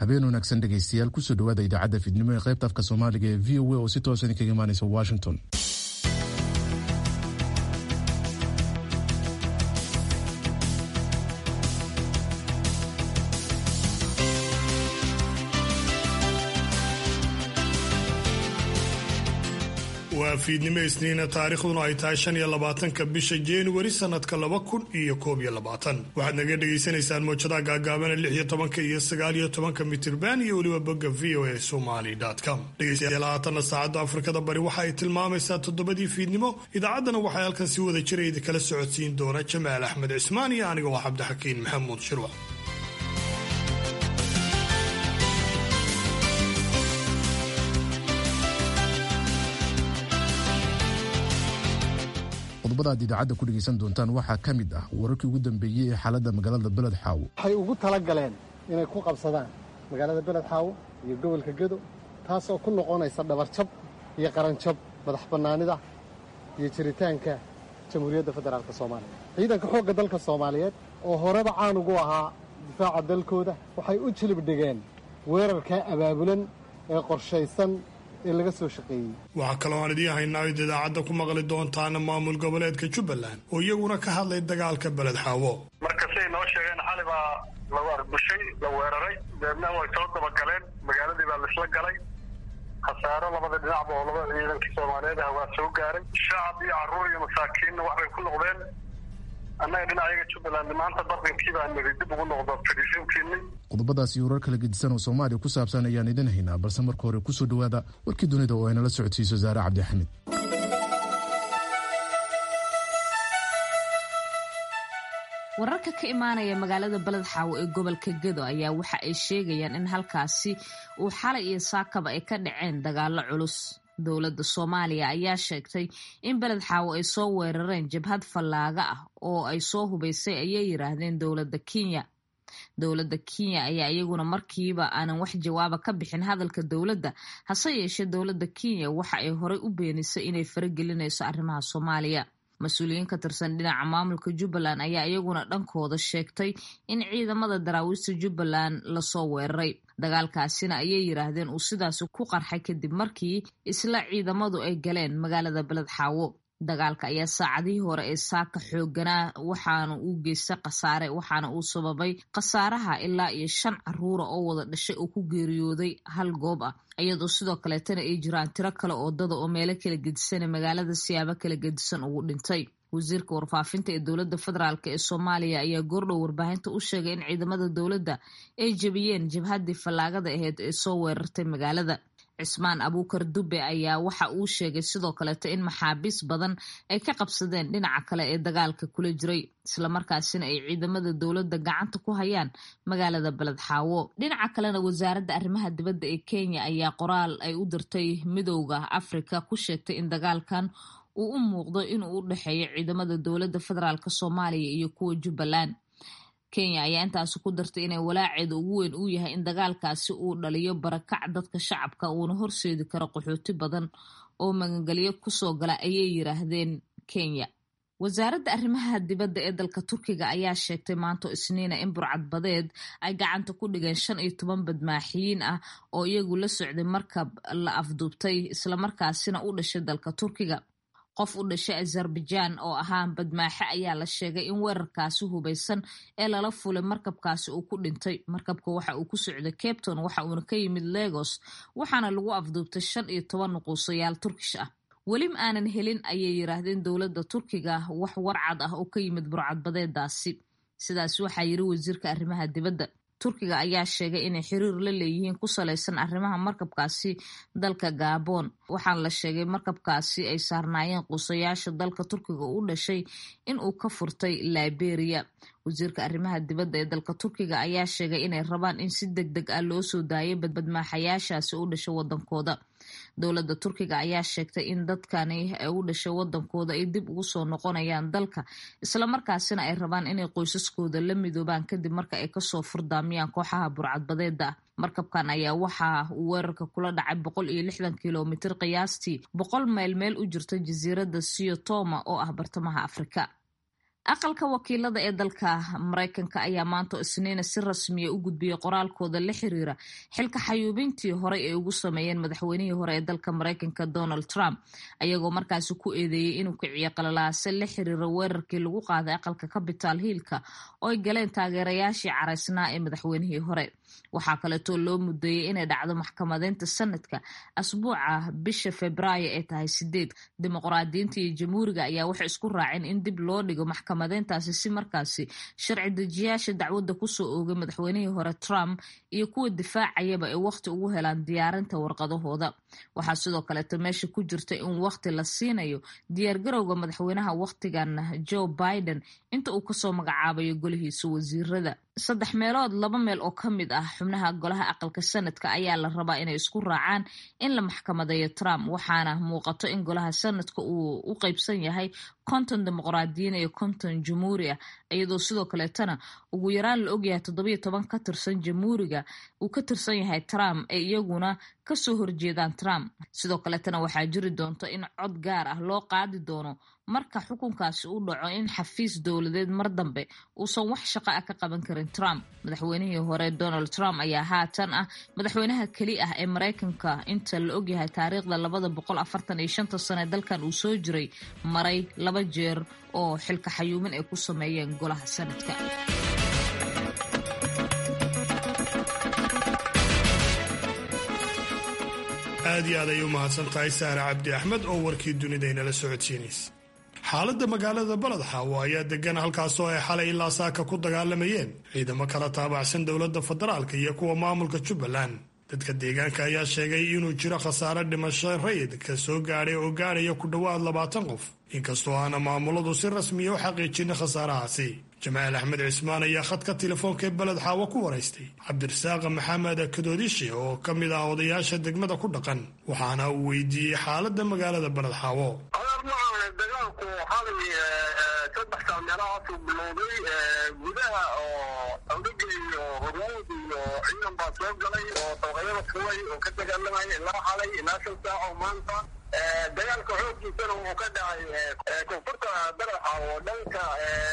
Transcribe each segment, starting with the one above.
habeen wanaagsan dhegaystayaal kusoo dhawaada idaacadda fidnimo ee qaybta afka soomaaliga ee v o a oo si toosan idinkaga imaanaysa washington waa fiidnimo isniina taariikhduna ay tahay shan iyo labaatanka bisha januari sanadka laba kun iyo koob iyo labaatan waxaad naga dhagaysanaysaan mowjadaha gaagaabana lix iyo tobanka iyo sagaal iyo tobanka mitirban iyo weliba bogga v o a somali com dhegaystayaal haatanna saacadda afrikada bari waxa ay tilmaamaysaa toddobadii fiidnimo idaacaddana waxay halkan si wada jira idinkala socodsiin doona jamaal axmed cismaan iyo aniga oo cabdixakiin maxamuud shirwac qodobada aad idaacadda ku dhegaysan doontaan waxaa ka mid ah wararkii ugu dambeeyey ee xaaladda magaalada beled xaawo waxay ugu tala galeen inay ku qabsadaan magaalada beled xaawo iyo gobolka gedo taas oo ku noqonaysa dhabarjab iyo qaranjab madax bannaanida iyo jiritaanka jamhuuriyadda federaalk soomaaliya ciidanka xoogga dalka soomaaliyeed oo horeba caan ugu ahaa difaaca dalkooda waxay u jilib dhigeen weerarkaa abaabulan ee qorshaysan ee laga soo shaqeeyey waxaa kaloo aan idiin haynaa id idaacadda ku maqli doontaana maamul goboleedka jubbaland oo iyaguna ka hadlay dagaalka beled xaawo marka siday noo sheegeen xali baa lagu arbushay la weeraray deedna way soo dabagaleen magaaladii baa laisla galay khasaaro labada dhinacba oo labada ciidankii soomaaliyeed ah waa soo gaaray shacab iyo carruur iyo masaakiinna waxbay ku noqdeen annaga dhinacayaga jubbaland maanta barqinkii baa niri dib ugu noqdo fadhiisinkiinni qodobadaas iyo warar kala gedisan oo soomaaliya ku saabsan ayaan idin haynaa balse marka hore kusoo dhowaada warkii dunida oo aynala socodsiiso saare cabdixamid wararka ka imaanaya magaalada beled xaawo ee gobolka gedo ayaa waxa ay sheegayaan in halkaasi uu xalay iyo saakaba ay ka dhaceen dagaalo culus dowladda soomaaliya ayaa sheegtay in beled xaawo ay soo weerareen jabhad fallaaga ah oo ay soo hubaysay ayay yiraahdeen dowladda kenya dowladda kenya ayaa iyaguna markiiba aanan wax jawaaba ka bixin hadalka dowladda hase yeeshee dowladda kenya waxa ay horey u beenisay inay faragelinayso arrimaha soomaaliya mas-uuliyiin ka tirsan dhinaca maamulka jubbaland ayaa iyaguna dhankooda sheegtay in ciidamada daraawiista jubbaland lasoo weeraray dagaalkaasina ayay yiraahdeen uu sidaasi ku qarxay kadib markii isla ciidamadu ay galeen magaalada beled xaawo dagaalka ayaa saacadihii hore ee saaka xooganaa waxaana uu geystay khasaare waxaana uu sababay khasaaraha ilaa iyo shan caruura oo wada dhashay oo ku geeriyooday hal goob ah iyadoo sidoo kaleetana ay jiraan tiro kale oo dada oo meelo kala gedisana magaalada siyaabo kala gedisan ugu dhintay wasiirka warfaafinta ee dowladda federaalk ee soomaaliya ayaa goordhow warbaahinta u sheegay in ciidamada dowladda ay jebiyeen jabhaddii fallaagada aheyd ee soo weerartay magaalada cismaan abuukar dube ayaa waxa uu sheegay sidoo kaleeto in maxaabiis badan ay ka qabsadeen dhinaca kale ee dagaalka kula jiray islamarkaasina ay ciidamada dowladda gacanta ku hayaan magaalada beled xaawo dhinaca kalena wasaaradda arrimaha dibadda ee kenya ayaa qoraal ay u dirtay midowda afrika ku sheegtay in dagaalkan uu u muuqdo inuu u dhexeeyo ciidamada dowladda federaalk soomaaliya iyo kuwa jubbaland kenya ayaa intaasi ku dartay inay walaaceeda ugu weyn uu yahay in dagaalkaasi uu dhaliyo barakac dadka shacabka uuna horseedi karo qaxooti badan oo magangelyo kusoo gala ayay yiraahdeen kenya wasaaradda arrimaha dibadda ee dalka turkiga ayaa sheegtay maanto isniina in burcadbadeed ay gacanta ku dhigeen shan iyo toban badmaaxiyiin ah oo iyagu la socday markab la afduubtay islamarkaasina u dhashay dalka turkiga qof u dhashay azerbaijaan oo ahaa badmaaxe ayaa la sheegay in weerarkaasi hubaysan ee lala fulay markabkaasi uu ku dhintay markabka waxa uu ku socday capton waxa uuna ka yimid legos waxaana lagu afduubtay shan iyo toban nuquusayaal turkish ah weli ma aanan helin ayay yiraahdeen dowladda turkiga wax warcad ah oo ka yimid burcadbadeedaasi sidaas waxaa yiri wasiirka arrimaha dibadda turkiga ayaa sheegay inay xiriir la leeyihiin ku salaysan arrimaha markabkaasi dalka gabon waxaana la sheegay markabkaasi ay saarnaayeen quusayaasha dalka turkiga u dhashay in uu ka furtay liberia wasiirka arrimaha dibadda ee dalka turkiga ayaa sheegay inay rabaan in si deg deg ah loo soo daayay badmaaxayaashaasi u dhashay wadankooda dowladda turkiga ayaa sheegtay in dadkani u dhashay wadankooda ay dib ugu soo noqonayaan dalka islamarkaasina ay rabaan inay qoysaskooda la midoobaan kadib marka ay kasoo furdaamiyaan kooxaha burcadbadeeda ah markabkan ayaa waxa uu weerarka kula dhacay boqol iyo lixdan kilomitir qiyaastii boqol mayl meel u jirta jasiiradda siyo toma oo ah bartamaha afrika aqalka wakiilada ee dalka maraykanka ayaa maanta isniina si rasmiya u gudbiyey qoraalkooda la xiriira xilka xayuubintii horey ay ugu sameeyeen madaxweynihii hore ee dalka maraykanka donald trump ayagoo markaasi ku eedeeyey inuu kiciyo qalalaase la xiriira weerarkii lagu qaaday aqalka capital hiilka oo ay galeen taageerayaashii caraysnaa ee madaxweynihii hore waxaa kaleetoo loo mudeeyey inay dhacdo maxkamadeynta sanadka asbuuca bisha febraayo ee tahay sideed dimuqraadiyiinta iyo jamhuuriga ayaa waxay isku raaceen in dib loo dhigo maxkamadeyntaasi si markaasi sharci dejiyaasha dacwadda kusoo oogay madaxweynihii hore trump iyo kuwa difaacayaba ay wakhti ugu helaan diyaarinta warqadahooda waxaa sidoo kaleeto meesha ku jirta in wakhti la siinayo diyaargarowga madaxweynaha wakhtigan joe biden inta uu kasoo magacaabayo golihiisa wasiirada saddex meelood laba meel oo ka mid ah xubnaha golaha aqalka sanadka ayaa la rabaa inay isku raacaan in la maxkamadeeyo trump waxaana muuqato in golaha sanadka uu u qeybsan yahay konton dimuqraadiyiin iyo konton jamhuuri ah iyadoo sidoo kaleetana ugu yaraan la ogyahay toddobiyo toban ka tirsan jamhuuriga uu ka tirsan yahay trump ee iyaguna kasoo horjeedaan trump sidoo kaleetana waxaa jiri doonta in cod gaar ah loo qaadi doono marka xukunkaasi u dhaco in xafiis dowladeed mar dambe uusan wax shaqo ah ka qaban karin trump madaxweynihii hore donald trump ayaa haatan ah madaxweynaha keli ah ee maraykanka inta la ogyahay taariikhda labada boqol afartan iyo shanta sane dalkan uu soo jiray maray laba jeer oo xilka xayuumin ay ku sameeyeen golaha sanadka aad iyo aad ay u mahadsan tahay saare cabdi axmed oo warkii dunida inala socodsiinaysa xaaladda magaalada baledxaawo ayaa degan halkaasoo ay xalay ilaa saaka ku dagaalamayeen ciidamo kala taabacsan dowladda federaalka iyo kuwa maamulka jubbaland dadka deegaanka ayaa sheegay inuu jiro khasaare dhimasho rayid ka soo gaadhay oo gaadhaya ku dhowaad labaatan qof inkastoo aana maamuladu si rasmiya u xaqiijinin khasaarahaasi jamaal axmed cismaan ayaa khadka telefoonka ee beled xaawo ku waraystay cabdirasaaq maxamed kadoodishe oo ka mid ah odayaasha degmada ku dhaqan waxaana uu weydiiyey xaaladda magaalada beled xaawo dagaalku xalay saddex saameelahaasuu bilowday gudaha oo saldhiga iyo hormuud iyo ciidan baa soo galay oo dabaqyada fuway oo ka dagaalamaya ilaa xalay ilaa shan saac oo maanta dagaalka xooggiisana wuu ka dhacay koonfurta baraxa oo dhanka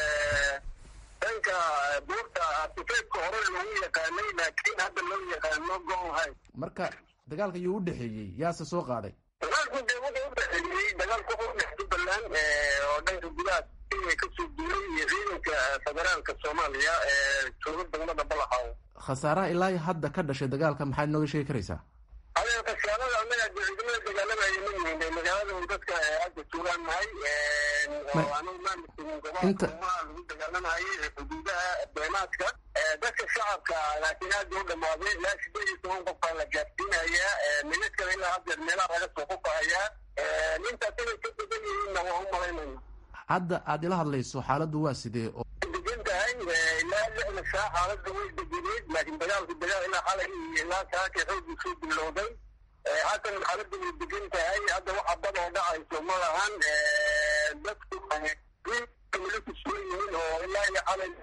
dhanka buurta artifeedka hore loogu yaqaanay laakiin hadda loo yaqaano goonhay marka dagaalka yuu u dhexeeyey yaase soo qaaday dagaalku dee wuxuu u dhexeeyey dagaalku wuxuu udhex jubbaland oo dhanka gudaha kenya kasoo duulay iyo ciidanka federaalka soomaaliya ee jooga degmada balaxaaw khasaaraha ilaa hadda ka dhashay dagaalka maxaad nooga sheegi karaysaa adee khasaarada annaga de ciidamada dagaalamaya ma yihiin magaalada dadka hadda tuulaan nahay oo anagu maamulkinin gobolka lagu dagaalamayay xuduudaha beenaadka dadka shacabka laakiin aada u dhamaaday ilaa sideed iyo toban qof baa la gaarsiinayaa midadkana ilaa haddeer meelaha laga soo qufahayaa intaas inay ka degan yihiinna waa u malaynayna hadda aad ila hadlayso xaaladdu waa sidee oo degan tahay ilaa lixda saa xaaladda way degeneed laakiin dagaalku dagaal ilaa xalay iyo ilaa saaka xoogii soo bilowday haatan xaaladda way degan tahay hadda waxa bad oo dhacayso ma lahan dadku milku soo yihiin oo ilaa iyo xalay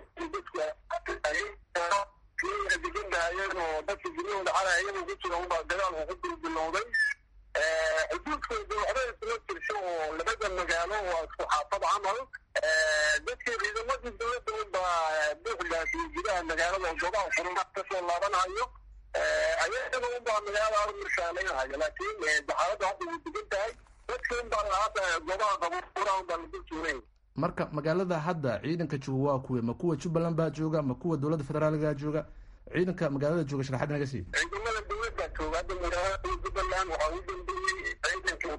dadku degan tahayeen oo dadka guryahooda xalay ayagu ku jira unbaa dagaalku ku bilbilowday xuduudkooda waxba isla jirso oo labada magaalo waa isku xaafad camal dadkii ciidamadii dowladda unbaa buuxdaasi gudaha magaalada goobaha furma kasoo laabanayo ayaga unbaa magaalada mirshaaleynhayo laakiin xaaladda hadda way degan tahay dadka unbaa hadda goobaha qabuura unbaa lagu tuuray marka magaalada hadda ciidanka jooga waa kuwe ma kuwa jubbaland baa jooga ma kuwa dowladda federaaliga jooga ciidanka magaalada jooga sharaxaad naga sii ciidamada dowladda jooga hadda magaalada jubbaland waxaa u dambeeyey ciidanka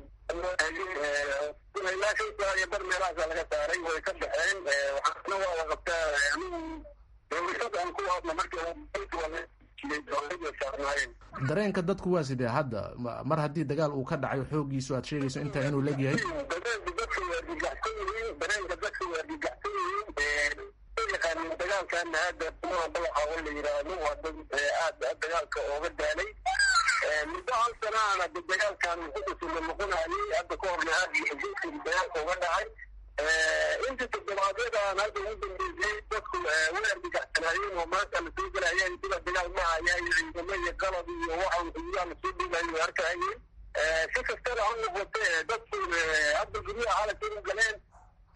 ilaa shan saa iyo bar meelahaasa laga saaray way ka baxeen waxaana waa la qabtaa anigu dowlashada aan ku hadla markii saarnaayeen dareenka dadku waa sidee hadda mar haddii dagaal uu ka dhacayo xoogiisu aad sheegayso intaa inuu legyahay dareenka dadka waa argagaxsan yihiin dareenka dadka waa argagaxsan yihiin yaqaanin dagaalkana hadda kumaha balaxa oo la yidhaahdo waa dad aad dagaalka ooga daalay muddo hal sanaana de dagaalkan xukusula noqonayay hadda ka horna aad xuduudkii dagaalka uga dhacay inta toddobaadyadaan hadda ugu dambeysay dadku way argagaxsanaayeen oo maanta lasoo gelayeen sida dagaal ma hayaan ciidamo iyo qalab iyo waxa xuduudaha lasoo dhigayo way arkayeen si kastaba ha noqote dadku hadda guryaha xalaysa u galeen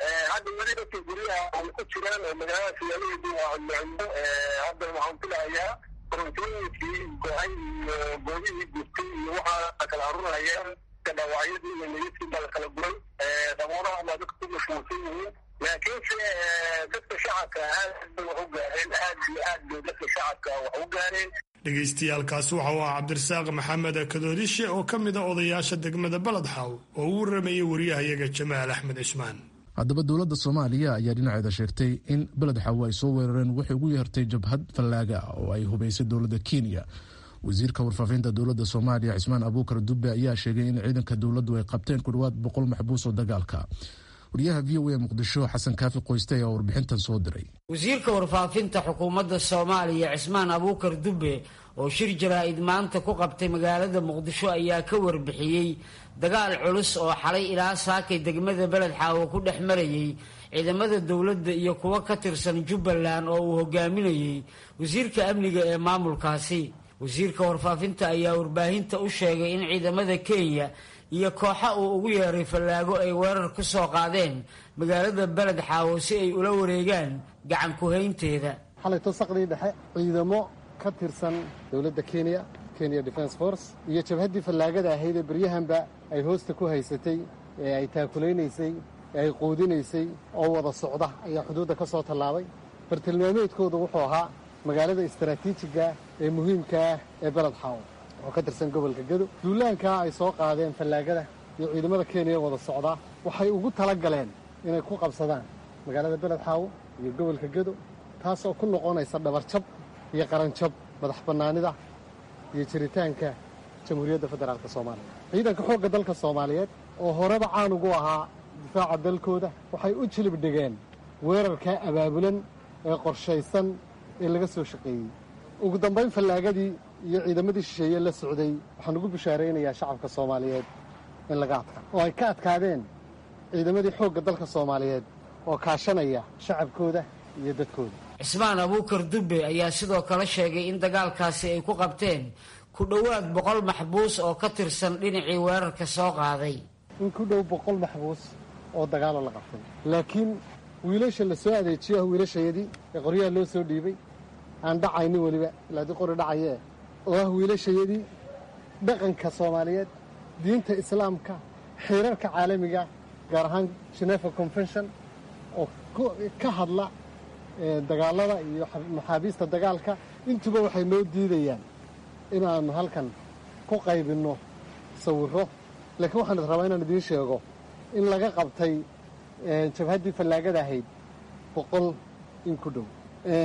hadda weli dadka guryaha ay ku jiraan oo magaalada siyaalaheedu waa cudmocudmo hadda waxaan filahayaa korontooyinkii go-ay iyo goobihii gurtay iyo waxaa kala arunayaan dhaawacyadii iyo niyadkii baa kala guray daboolaha baa dadka ku mashquulsan yihiin laakiinse dadka shacabka aad bay wax u gaareen aad iyo aad bay dadka shacabka wax u gaareen dhegaystayaaalkaasi waxa uu ah cabdirasaaq maxamed kadoodishe oo ka mid a odayaasha degmada baledxaw oo u waramayay wariyahayaga jamaal axmed cismaan haddaba dowladda soomaaliya ayaa dhinaceeda sheegtay in beled xawo ay soo weerareen waxay ugu yeertay jabhad fallaaga ah oo ay hubaysay dowladda kenya wasiirka warfaafinta dowladda soomaaliya cismaan abuukar dube ayaa sheegay in ciidanka dowladdu ay qabteen ku dhowaad boqol maxbuus oo dagaalka wariyaha v o a muqdisho xasan kaafi qoyste ayaa warbixintan soo diray wasiirka warfaafinta xukuumadda soomaaliya cismaan abuukar dube oo shir jaraa-id maanta ku qabtay magaalada muqdisho ayaa ka warbixiyey dagaal culus oo xalay ilaa saakay degmada beled xaawo ku dhex marayay ciidamada dowladda iyo kuwo ka tirsan jubbaland oo uu hogaaminayey wasiirka amniga ee maamulkaasi wasiirka warfaafinta ayaa warbaahinta u sheegay in ciidamada kenya iyo kooxa uu ugu yeeray fallaago ay weerar ku soo qaadeen magaalada beled xaawo si ay ula wareegaan gacan ku-haynteeda xalayto saqdii dhexe ciidamo ka tirsan dowladda kenya kenya defence force iyo jabhaddii fallaagada ahayd ee beryahanba ay hoosta ku haysatay ee ay taakulaynaysay ee ay quudinaysay oo wada socda ayaa xuduudda ka soo tallaabay bartilmaameedkoodu wuxuu ahaa magaalada istaraatiijiga ee muhiimka ah ee beled xaawo oo ka tirsan gobolka gedo duulaankaa ay soo qaadeen fallaagada iyo ciidamada kenya wada socdaa waxay ugu tala galeen inay ku qabsadaan magaalada beled xaawo iyo gobolka gedo taas oo ku noqonaysa dhabarjab iyo qaranjab madax bannaanida iyo jiritaanka jamhuuriyadda federaalk soomaaliya ciidanka xoogga dalka soomaaliyeed oo horeba caan ugu ahaa difaaca dalkooda waxay u jilib dhigeen weerarkaa abaabulan ee qorshaysan ee laga soo shaqeeyey ugu dambayn fallaagadii iyo ciidamadii shisheeye la socday waxaan ugu bishaaraynayaa shacabka soomaaliyeed in laga adkaa oo ay ka adkaadeen ciidamadii xoogga dalka soomaaliyeed oo kaashanaya shacabkooda iyo dadkooda cismaan abuukar dube ayaa sidoo kale sheegay in dagaalkaasi ay ku qabteen ku dhowaad boqol maxbuus oo ka tirsan dhinacii weerarka soo qaaday in ku dhow boqol maxbuus oo dagaalo la qabtay laakiin wiilasha la soo adeejiyo ah wiilashayadii ee qoryaha loo soo dhiibay aan dhacaynin weliba ilaa dii qori dhacayee oo ah wiilashayadii dhaqanka soomaaliyeed diinta islaamka xeerarka caalamiga gaar ahaan genefa convention oo ka hadla dagaalada iyo maxaabiista dagaalka intuba waxay noo diidayaan inaannu halkan ku qaybinno sawirro laakiin waxaan rabaa inaan idiin sheego in laga qabtay jabhaddii fallaagada ahayd boqol in ku dhow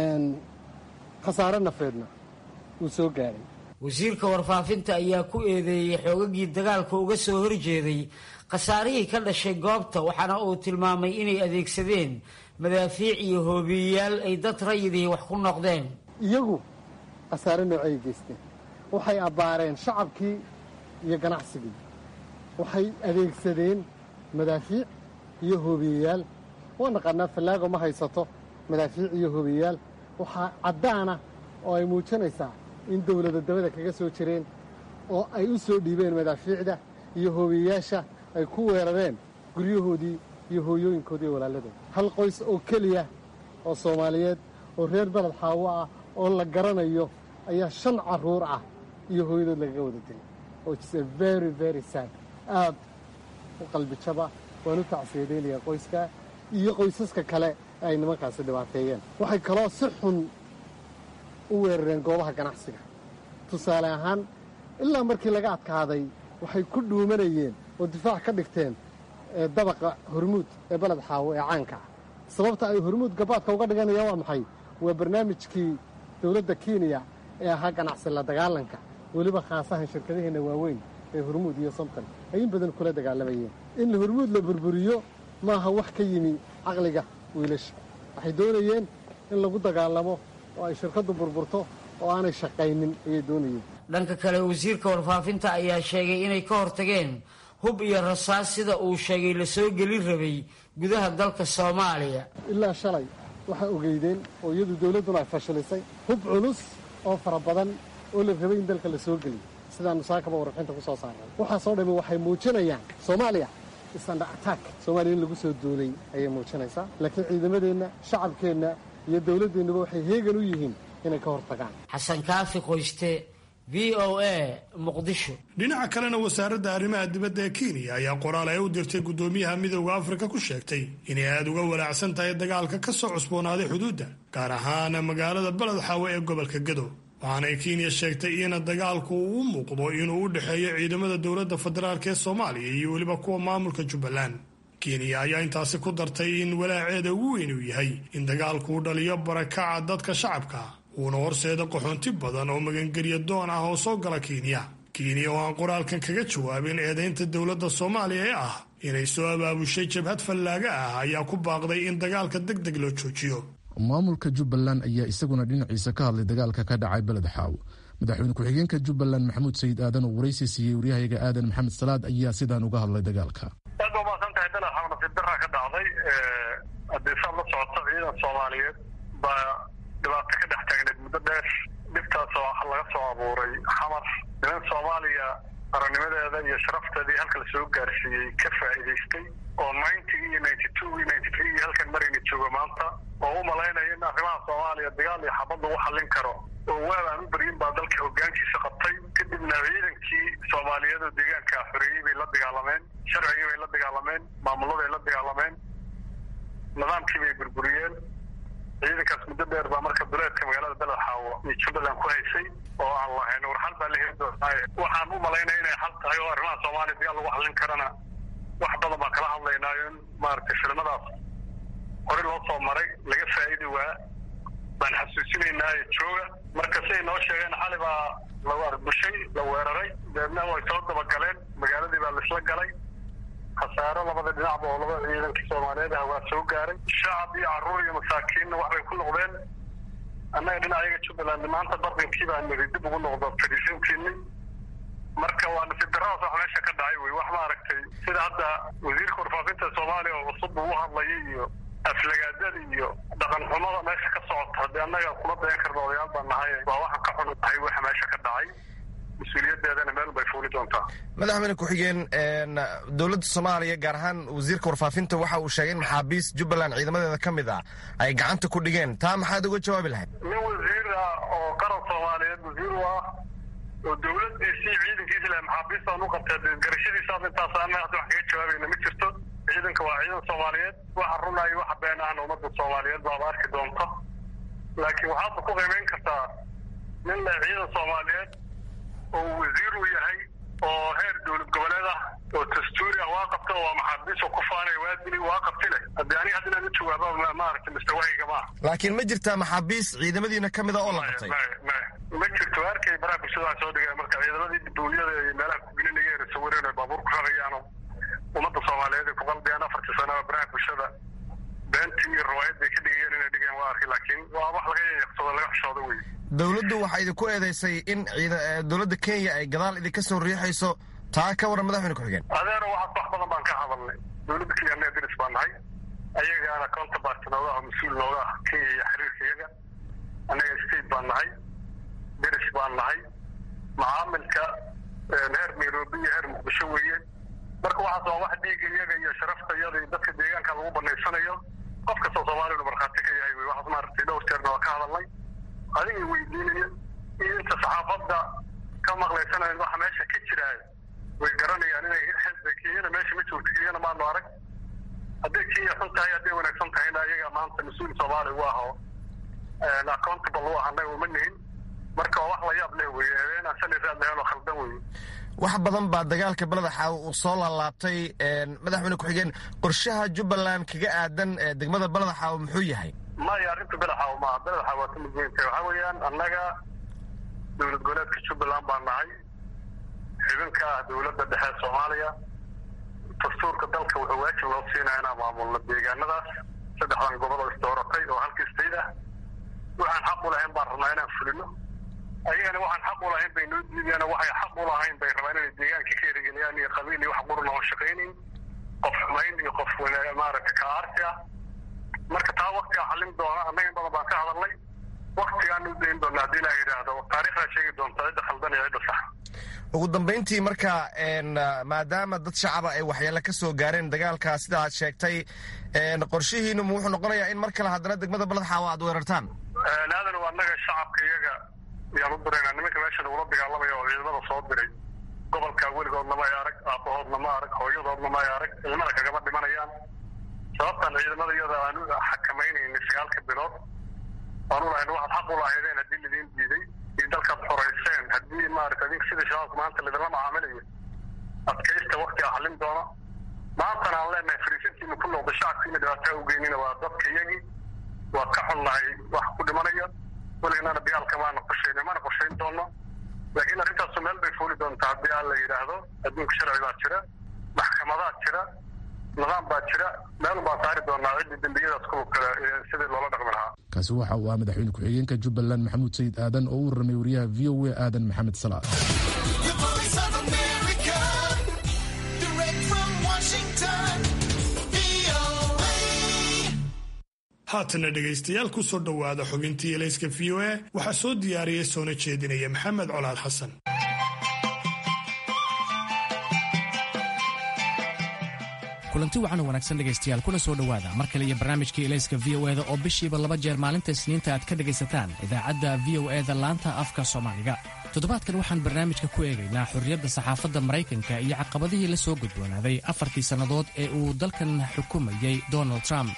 khasaare nafeedna wuu soo gaaray wasiirka warfaafinta ayaa ku eedeeyey xoogagii dagaalka uga soo horjeeday khasaarihii ka dhashay goobta waxaana uu tilmaamay inay adeegsadeen madaafiic iyo hoobiyeyaal ay dad rayidii wax ku noqdeen iyagu khasaare noocay geysteen waxay abbaareen shacabkii iyo ganacsigii waxay adeegsadeen madaafiic iyo hoobiyeyaal waa naqaanaa fallaago ma haysato madaafiic iyo hoobiyeyaal waxaa caddaana oo ay muujinaysaa in dowlada dabada kaga soo jireen oo ay u soo dhiibeen madaafiicda iyo hoobiyeyaasha ay ku weerareen guryahoodii iyo hooyooyinkoodii iyo walaaladooda hal qoys oo keliya oo soomaaliyeed oo reer beled xaawo ah oo la garanayo ayaa shan carruur ah iyo hooyadood lagaga wada dilay oo jisa very very sad aad u qalbijaba waan u tacsiyadaynayaa qoyskaa iyo qoysaska kale ee ay nimankaasi dhibaateeyeen waxay kaloo si xun u weerareen goobaha ganacsiga tusaale ahaan ilaa markii laga adkaaday waxay ku dhuumanayeen oo difaac ka dhigteen dabaqa hormuud ee beled xaawo ee caanka ah sababta ay hormuud gabaadka uga dhiganayaan waa maxay waa barnaamijkii dowladda kenya ee ahaa ganacsi la dagaalanka weliba khaasahan shirkadaheenna waaweyn ee hormuud iyo somton ay in badan kula dagaalamayeen in hormuud la burburiyo maaha wax ka yimi caqliga wiilasha waxay doonayeen in lagu dagaalamo oo ay shirkaddu burburto oo aanay shaqaynin ayay doonayeen dhanka kale wasiirka warfaafinta ayaa sheegay inay ka hortageen hub iyo rasaas sida uu sheegay la soo gelin rabay gudaha dalka soomaaliya ilaa shalay waxaa ogeydeen oo iyadu dowladduna ay fashilisay hub culus oo fara badan oo la rabay in dalka la soo geliyo sidaannu saakaba warbixinta ku soo saarnay waxaasoo dhammi waxay muujinayaan soomaaliya isanda attack soomaaliya in lagu soo duulay ayay muujinaysaa laakiin ciidamadeenna shacabkeenna iyo dowladdeennaba waxay heegan u yihiin inay ka hortagaan xasan kaafi qoyste v o a muqdisho dhinaca kalena wasaaradda arrimaha dibadda ee kenya ayaa qoraal ay u dirtay guddoomiyaha midooda afrika ku sheegtay inay aada uga walaacsan tahay dagaalka ka soo cusboonaaday xuduudda gaar ahaana magaalada beled xaawe ee gobolka gedo waxaanay kenya sheegtay in dagaalku uu u muuqdo inuu u dhexeeyo ciidamada dowladda federaalk ee soomaaliya iyo weliba kuwa maamulka jubbaland kenya ayaa intaasi ku dartay in walaaceeda ugu weyn uu yahay in dagaalku uu dhaliyo barakaca dadka shacabka uuna horseeda qaxoonti badan oo magangelya doon ah oo soo gala kenya kenya oo aan qoraalkan kaga jawaabin eedaynta dowladda soomaaliya ee ah inay soo abaabushay jabhad fallaaga ah ayaa ku baaqday in dagaalka deg deg loo joojiyo maamulka jubbaland ayaa isaguna dhinaciisa ka hadlay dagaalka ka dhacay beled xaaw madaxweyne ku-xigeenka jubbaland maxamuud sayid aadan oo waraysi siiyey waryahayaga aadan maxamed salaad ayaa sidaan uga hadlay dagaalka aad ba umaasan tahay beled xaaw nasiib daraa ka dhacday haddii saad la socoto ciidan soomaaliyeed baa dhibaato ka dhex taagneed muddo dheer dhibtaasoo laga soo abuuray xamar niman soomaaliya qarannimadeeda iyo sharafteedii halka lasoo gaarsiiyey ka faa'iidaystay oo ninety iyo ninety two iyo ninety three iyo halkan marayna jooga maanta oo u malaynaya in arrimaha soomaaliya dagaal iyo xabad lagu xallin karo oo waab aan u beryin baa dalka hoggaankiisa qabtay kadibna ciidankii soomaaliyeed oo deegaanka xoreeyey bay la dagaalameen sharcigii bay la dagaalameen maamuladay la dagaalameen nidaamkii bay burburiyeen ciidankaas muddo dheer baa marka duleedka magaalada beled xaawo iyo jubbaland ku haysay oo aan lahayn war xal baa la heli doonaaye waxaan u malaynaya inay xal tahay oo arrimaha soomaaliya dagaal lagu xallin karana wax badan baan kala hadlaynaayo in maaragtay filimadaas hore loo soo maray laga faa'idi waa baan xasuusinaynaayo jooga marka siday noo sheegeen xali baa lagu arbushay la weeraray deedna way soo dabagaleen magaaladii baa laisla galay khasaaro labada dhinacba oo labada ciidankii soomaaliyeed ah waa soo gaaray shacab iyo carruur iyo masaakiinna waxbay ku noqdeen annaga dhinacayaga jubbaland maanta bardinkii baa niri dib ugu noqdo fadhiisintiinni marka waa nasiib daradaas wax meesha ka dhacay wey wax maaragtay sida hadda wasiirka warfaafinta soomaaliya oo cusub uu hadlayay iyo aflagaadada iyo dhaqan xumada meesha ka socota haddii annaga kuma dayan karna odayaal baan nahay waa waxaan ka xun tahay waxa meesha ka dhacay mas-uuliyadeedana meel bay fuuli doontaa madaxweyne ku-xigeen dowladda soomaaliya gaar ahaan wasiirka warfaafinta waxa uu sheegay in maxaabiis jubbaland ciidamadeeda ka mid ah ay gacanta ku dhigeen taa maxaad uga jawaabi lahayd nin wasiir ah oo qaran soomaaliyeed wasiir u ah oo dowladiisii ciidankiisi leh maxaabiistaan u qabtay garashadiisaas intaas annaga hadda wax kaga jawaabayna ma jirto ciidanka waa ciidan soomaaliyeed waxa runaayo waxa been ahna ummadda soomaaliyeed baaba arki doonto laakiin waxaadba ku qiimeyn kartaa nin leh ciidan soomaaliyeed oo wasiir uu yahay oo heer dowlad goboleed ah oo dastuuri ah waa qabta oo maxaabiis oo ku faanaya waa dili waa qabti leh haddii aniga hadda inaan u jawaaba maaragtay mustawahayga ma ah laakiin ma jirtaa maxaabiis ciidamadiina ka mid a oo la qabtay ma jirto arkay baraha bulshada waxa soo dhigaya marka ciidamadii duuliyada iyo meelaha kugelinaya ee sawireen ay baabuur ku rarayaano ummadda soomaaliyeed ay ku qaldayaan afartii sanaba baraha bulshada beentii iyo riwaayad bay ka dhigayeen inay dhigeen waa arkay laakiin waa wax laga yaqsado laga xishoodo wey dowladdu waxaa idinku eedaysay in dowladda kenya ay gadaal idinka soo riixayso taa ka waran madaxweyne ku-xigeen adeero waxaas wax badan baan ka hadalnay dowladda kenya annaga deris baan nahay ayagaana counterpart nooga ah mas-uul nooga ah kenya iyo xiriirka iyaga annaga state baan nahay deris baan nahay macaamilka heer nairobi iyo heer muqdisho weeye marka waxaas waa wax dhiiga iyaga iyo sharafta iyada iyo dadka deegaanka lagu banaysanayo qof kastoo soomaaliyanu markhaati ka yahay wey waxaas maaragtay dhowr jeerna waa ka hadalnay adiga weydiinaya iyo inta saxaafadda ka maqlaysanayn waxa meesha ka jiraayo way garanayaan inay kenyana meesha ma joogto kenyana maanu arag hadday kenya xun tahay hadday wanaagsan tahayna ayaga maanta mas-uul soomaaliya u ah oo accountable u ah annaga uma nihin marka waa wax la yaab leh weye habeenaan shalay raad lahayn oo khaldan weye wax badan baa dagaalka beleda xaawo uu soo laalaabtay madaxweyne ku-xigeen qorshaha jubbaland kaga aadan degmada beleda xaawo muxuu yahay maya arrinta belaxaaw maaha belaxaaw waa ka mid weyntahay waxaa weeyaan annaga dowlad goboleedka jubbaland baan nahay xibinka ah dowladda dhexe soomaaliya dastuurka dalka wuxuu waajib loo siinaya inaan maamulno deegaanadaas saddexdan gobol oo isdooratay oo halka state ah waxaan xaq u lahayn baan rabnaa inaan fulino ayagana waxaan xaq u lahayn bay noo diidayaan waxay xaq u lahayn bay rabaan inay deegaanka ka erigeliyaan iyo qabiil iyo wax qurun oon shaqaynayn qof xumayn iyo qof maaragta ka aarsi ah marka taa waktigaa xallin doona annaga in badan baan ka hadalnay waktigaan u dayn doona haddii ilaa yidhaahdo taariikhdaa sheegi doonta cidda khaldan iyo cidda sax ugu dambayntii marka maadaama dad shacaba ay waxyeelo ka soo gaareen dagaalka sida aad sheegtay qorshihiinu ma wuxuu noqonayaa in mar kale haddana degmada baladxaawo aad weerartaan aadan waa annaga shacabka iyaga yaan u diraynaa nimanka meesha lagula dagaalamaya oo ciidamada soo diray gobolka weligoodna ma ay arag aabbahoodna ma arag hooyadoodna ma ay arag ciidamada kagama dhimanayaan sababtaan ciidamada iyada aan u xakamaynayna sagaalka bilood aan u lahayn waxaad xaq u lahaydeen haddii lidiin diiday iyo dalkaad xorayseen haddii maarata adink sida shabaabka maanta lidinla macaamilayo adkaysta waktiga xallin doona maantana aan leenahay fariisintiina ku noqda shacabkiina dhibaataa u geynina waa dadka iyagii waa ka xunnahay wax ku dhimanaya weliganana dagaalka maana qorshayn mana qorshayn doono laakiin arrintaasu meel bay fuuli doontaa haddii aan la yidhaahdo adduunka sharci baa jira maxkamadaa jira nidaam baa jira meel baan saari doonaa ciddii dembiyadaas kuwa kale sidii loola dhaqmi lahaa kaasi waxa uu ah madaxweyne ku-xigeenka jubbaland maxamuud sayid aadan oo u warramay wariyaha v o a aadan maxamed salaad haatana dhegaystayaal ku soo dhowaada xubintii elayska v o a waxaa soo diyaariyey soona jeedinaya maxamed colaad xasan kulanti wacan wanaagsan dhegaystayaal kuna soo dhowaada mar kale iyo barnaamijkii elayska v o eda oo bishiiba laba jeer maalinta isniinta aad ka dhegaysataan idaacadda v o eda laanta afka soomaaliga toddobaadkan waxaan barnaamijka ku eegaynaa xorriyadda saxaafadda maraykanka iyo caqabadihii la soo gudboonaaday afartii sannadood ee uu dalkan xukumayey donald trump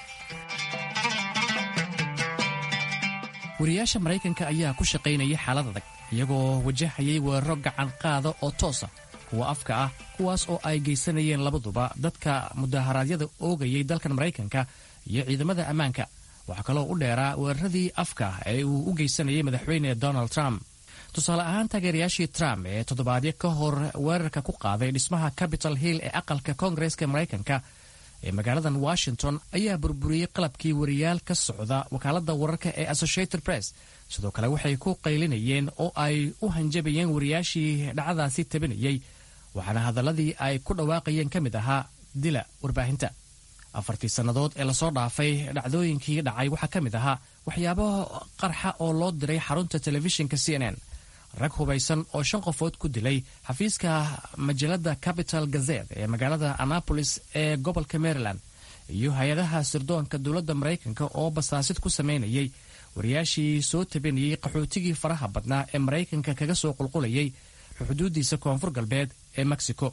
wariyaasha maraykanka ayaa ku shaqaynayay xaalad adag iyagoo wajahayay weeraro gacan qaada oo toosa kuwa afka ah kuwaas oo ay geysanayeen labaduba dadka mudaharaadyada oogayay dalkan maraykanka iyo ciidamada ammaanka waxaa kaloo u dheeraa weeraradii afka ee uu u geysanayay madaxweyne donald trump tusaale ahaan taageerayaashii trump ee toddobaadyo ka hor weerarka ku qaaday dhismaha capitol hill ee aqalka koongareska maraykanka ee magaaladan washington ayaa burburiyey qalabkii wariyaal ka socda wakaaladda wararka ee associated press sidoo kale waxay ku qaylinayeen oo ay u hanjabayeen wariyaashii dhacdaasi tabinayey waxaana hadalladii ay ku dhawaaqayeen ka mid ahaa dila warbaahinta afartii sannadood ee lasoo dhaafay dhacdooyinkii dhacay waxaa ka mid ahaa waxyaabo qarxa oo loo diray xarunta telefishinka c n n rag hubaysan oo shan qofood ku dilay xafiiska majalada capital gazet ee magaalada annapolis ee gobolka maryland iyo hay-adaha sirdoonka dowladda maraykanka oo basaasid ku samaynayay wariyaashii soo tabinayay qaxootigii faraha badnaa ee maraykanka kaga soo qulqulayay xuduudiisa koonfur galbeed ee mexico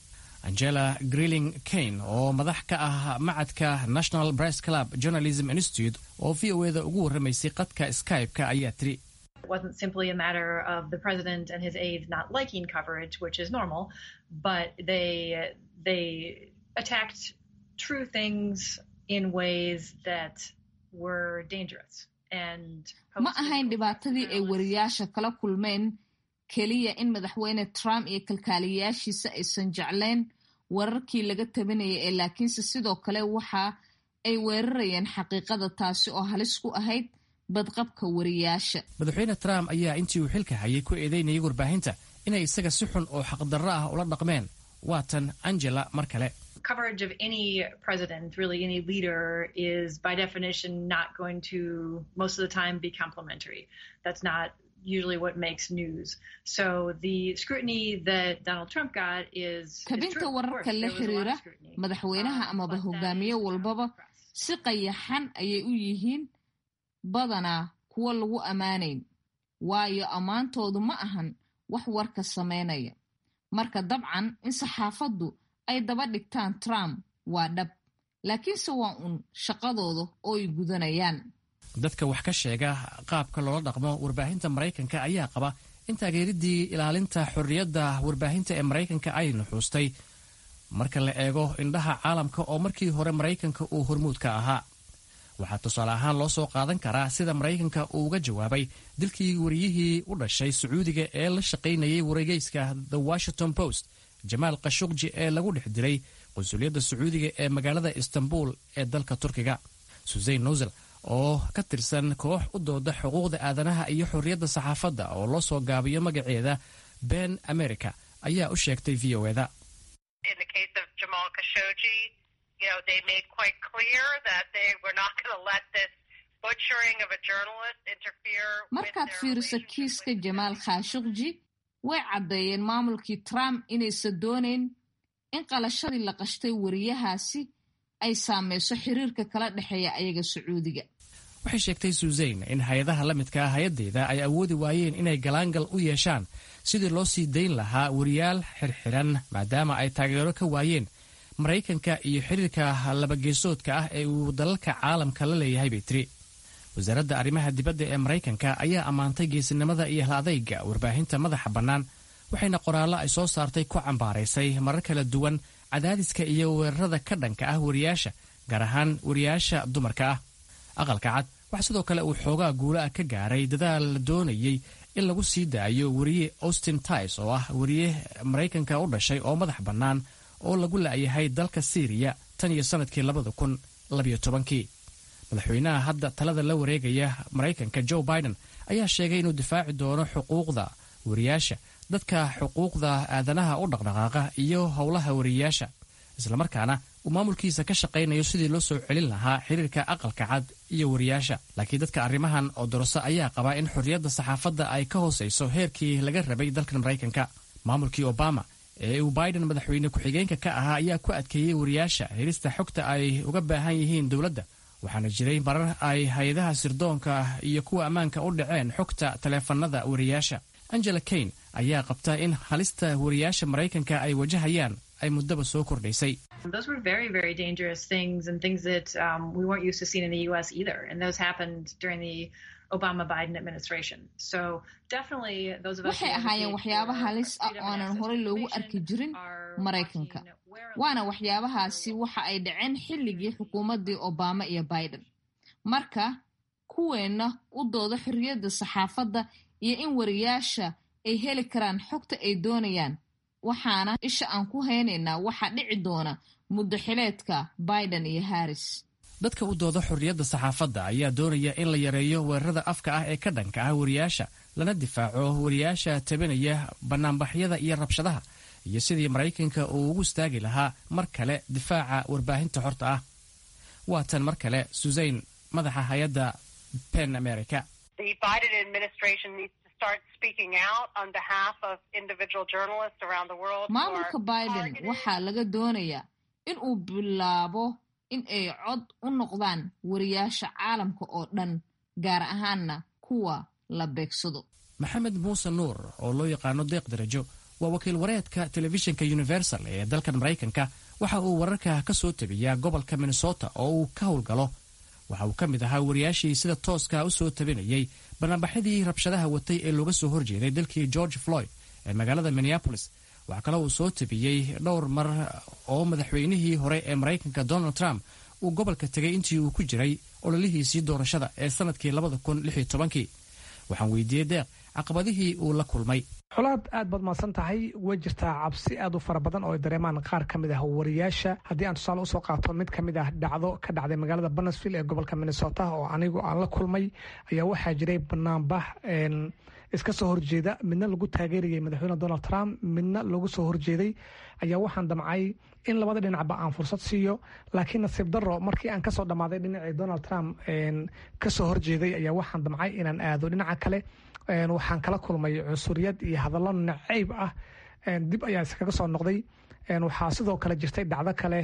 angela greeling kane oo madax ka ah macadka national bress club journalism institute oo v o eda ugu warramaysay qadka skype-ka ayaa tiri It wasn't simply a matter of the president and his aides not liking coverage, which is normal, but they they attacked true things in ways that were dangerous. And ma ahayn dhibaatadii ay wariyaasha kala kulmeen keliya in madaxweyne trump iyo kalkaaliyayaashiisa aysan jeclayn wararkii laga tabinayay ee laakiinse sidoo kale waxa ay weerarayeen xaqiiqada taasi oo halis ku ahayd badqabka wariyaasha madaxweyne trump ayaa intii uu xilka hayay ku eedeynayay warbaahinta inay isaga si xun oo xaqdarro ah ula dhaqmeen waatan angela mar kale coverage of any president, really any leader, is by definition not going to most of the time be complimentary. That's not usually what makes news. So the scrutiny that Donald Trump got is kabinta wararka la xiriira madaxweynaha amaba hogaamiye walbaba si qayaxan ayay u yihiin badanaa kuwa lagu ammaanayn waayo ammaantoodu ma ahan wax warka samaynaya marka dabcan in saxaafaddu ay daba dhigtaan trump waa dhab laakiinse waa uun shaqadooda oo ay gudanayaan dadka wax ka sheega qaabka loola dhaqmo warbaahinta maraykanka ayaa qaba in taageeridii ilaalinta xorriyadda warbaahinta ee maraykanka ay nuxuustay marka la eego indhaha caalamka oo markii hore maraykanka uu hormuud ka ahaa waxaa tusaale ahaan loo soo qaadan karaa sida maraykanka uu uga jawaabay dilkii wariyihii u dhashay sacuudiga ee la shaqaynayay wargeyska the washington post jamaal khashukji ee lagu dhex dilay qunsuliyadda sacuudiga ee magaalada istanbul ee dalka turkiga susein nusel oo ka tirsan koox u dooda xuquuqda aadanaha iyo xorriyadda saxaafadda oo loo soo gaabiyo magaceeda ben america ayaa u sheegtay v o eda markaad fiiriso kiiska jamaal khashukji way caddeeyeen maamulkii trump inaysan doonayn in qalashadii la qashtay wariyahaasi ay saameyso xiriirka kala dhexeeya ayaga sacuudiga waxay sheegtay suuseyn in hay-adaha la midka ah hay-addeeda ay awoodi waayeen inay galaangal u yeeshaan sidii loo sii dayn lahaa wariyaal xirxiran maadaama ay taageero ka waayeen maraykanka iyo xiriirka labageesoodka ah ee uu dalalka caalamka la leeyahay bay tiri wasaaradda arrimaha dibadda ee maraykanka ayaa ammaantay geesinimada iyo hal adayga warbaahinta madaxa bannaan waxayna qoraallo ay soo saartay ku cambaaraysay marar kala duwan cadaadiska iyo weerarada ka dhanka ah wariyaasha gaar ahaan wariyaasha dumarka ah aqalka cad waxaa sidoo kale uu xoogaa guula ah ka gaaray dadaal la doonayey in lagu sii daayo wariye austin tis oo ah wariye maraykanka u dhashay oo madax bannaan oo lagu la'yahay dalka siiriya tan iyo sannadkii labada kun labiyo tobankii madaxweynaha hadda talada la wareegaya maraykanka joe biden ayaa sheegay inuu difaaci doono xuquuqda wariyaasha dadka xuquuqda aadanaha u dhaqdhaqaaqa iyo howlaha wariyayaasha islamarkaana uu maamulkiisa ka shaqaynayo sidii loo soo celin lahaa xiriirka aqalka cad iyo wariyaasha laakiin dadka arrimahan oo doroso ayaa qabaa in xorriyadda saxaafadda ay ka hoosayso heerkii laga rabay dalkan maraykanka maamulkii obama ee uu biden madaxweyne ku-xigeenka ka ahaa ayaa ku adkeeyey wariyaasha helista xogta ay uga baahan yihiin dowladda waxaana jiray marar ay hay-adaha sirdoonka iyo kuwa ammaanka u dhaceen xogta taleefanada wariyaasha angela kane ayaa qabta in halista wariyaasha maraykanka ay wajahayaan ay muddaba soo kordhaysay Those were very, very dangerous things and things that um, we weren't used to seeing in the U.S. either. And those happened during the Obama Biden administration. So definitely those of us waxay ahaayeen waxyaaba halis ah oo aanan horey loogu arki jirin maraykanka waana waxyaabahaasi waxa ay dhaceen xilligii xukuumaddii obama iyo biden marka kuweenna u dooda xorriyadda saxaafadda iyo in wariyaasha ay heli karaan xogta ay doonayaan waxaana isha aan ku haynaynaa waxaa dhici doona muddo xileedka biden iyo harris dadka u dooda xorriyadda saxaafadda ayaa doonaya in la yareeyo weerarada afka ah ee ka dhanka ah wariyaasha lana difaaco wariyaasha tabinaya bannaanbaxyada iyo rabshadaha iyo sidii maraykanka uu ugu istaagi lahaa mar kale difaaca warbaahinta xorta ah waa tan mar kale susayn madaxa hay-adda pen america maamulka biden waxaa laga doonayaa in uu bilaabo in ay cod u noqdaan wariyaasha caalamka oo dhan gaar ahaanna kuwa la beegsado maxamed muuse nuur oo loo yaqaano deeq darajo waa wakiil wareedka telefishinka universal ee dalkan maraykanka waxa uu wararka ka soo tabiyaa gobolka minnesota oo uu ka howlgalo waxa uu ka mid ahaa wariyaashii sida tooska u soo tabinayay bannaanbaxyadii rabshadaha watay ee looga soo horjeeday dalkii george floyd ee magaalada minneapolis waxaa kale uu soo tabiyey dhowr mar oo madaxweynihii hore ee maraykanka donald trump uu gobolka tegay intii uu ku jiray ololihiisii doorashada ee sanadkii labada kun lix iyo tobankii waxaan weydiiyey deeq caqabadihii uu la kulmay xolaad aad baad mahadsan tahay way jirtaa cabsi aad u fara badan oo ay dareemaan qaar ka mid ah wariyaasha haddii aan tusaale usoo qaato mid ka mid ah dhacdo ka dhacday magaalada banesville ee gobolka minnesota oo anigu aan la kulmay ayaa waxaa jiray banaanbax iska soo horjeeda midna lagu taageerayay madaxweyne donald trump midna lagu soo horjeeday ayaa waxaan damcay in labada dhinacba aan fursad siiyo laakiin nasiib daro markii aan kasoo dhammaaday dhinacii donald trump kasoo horjeeday ayaa waxaan damcay inaan aado dhinaca kale waxaan kala kulmay cunsuriyad iyo hadallo nacayb ah dib ayaa iskaga soo noqday waxaa sidoo kale jirtay dhacdo kale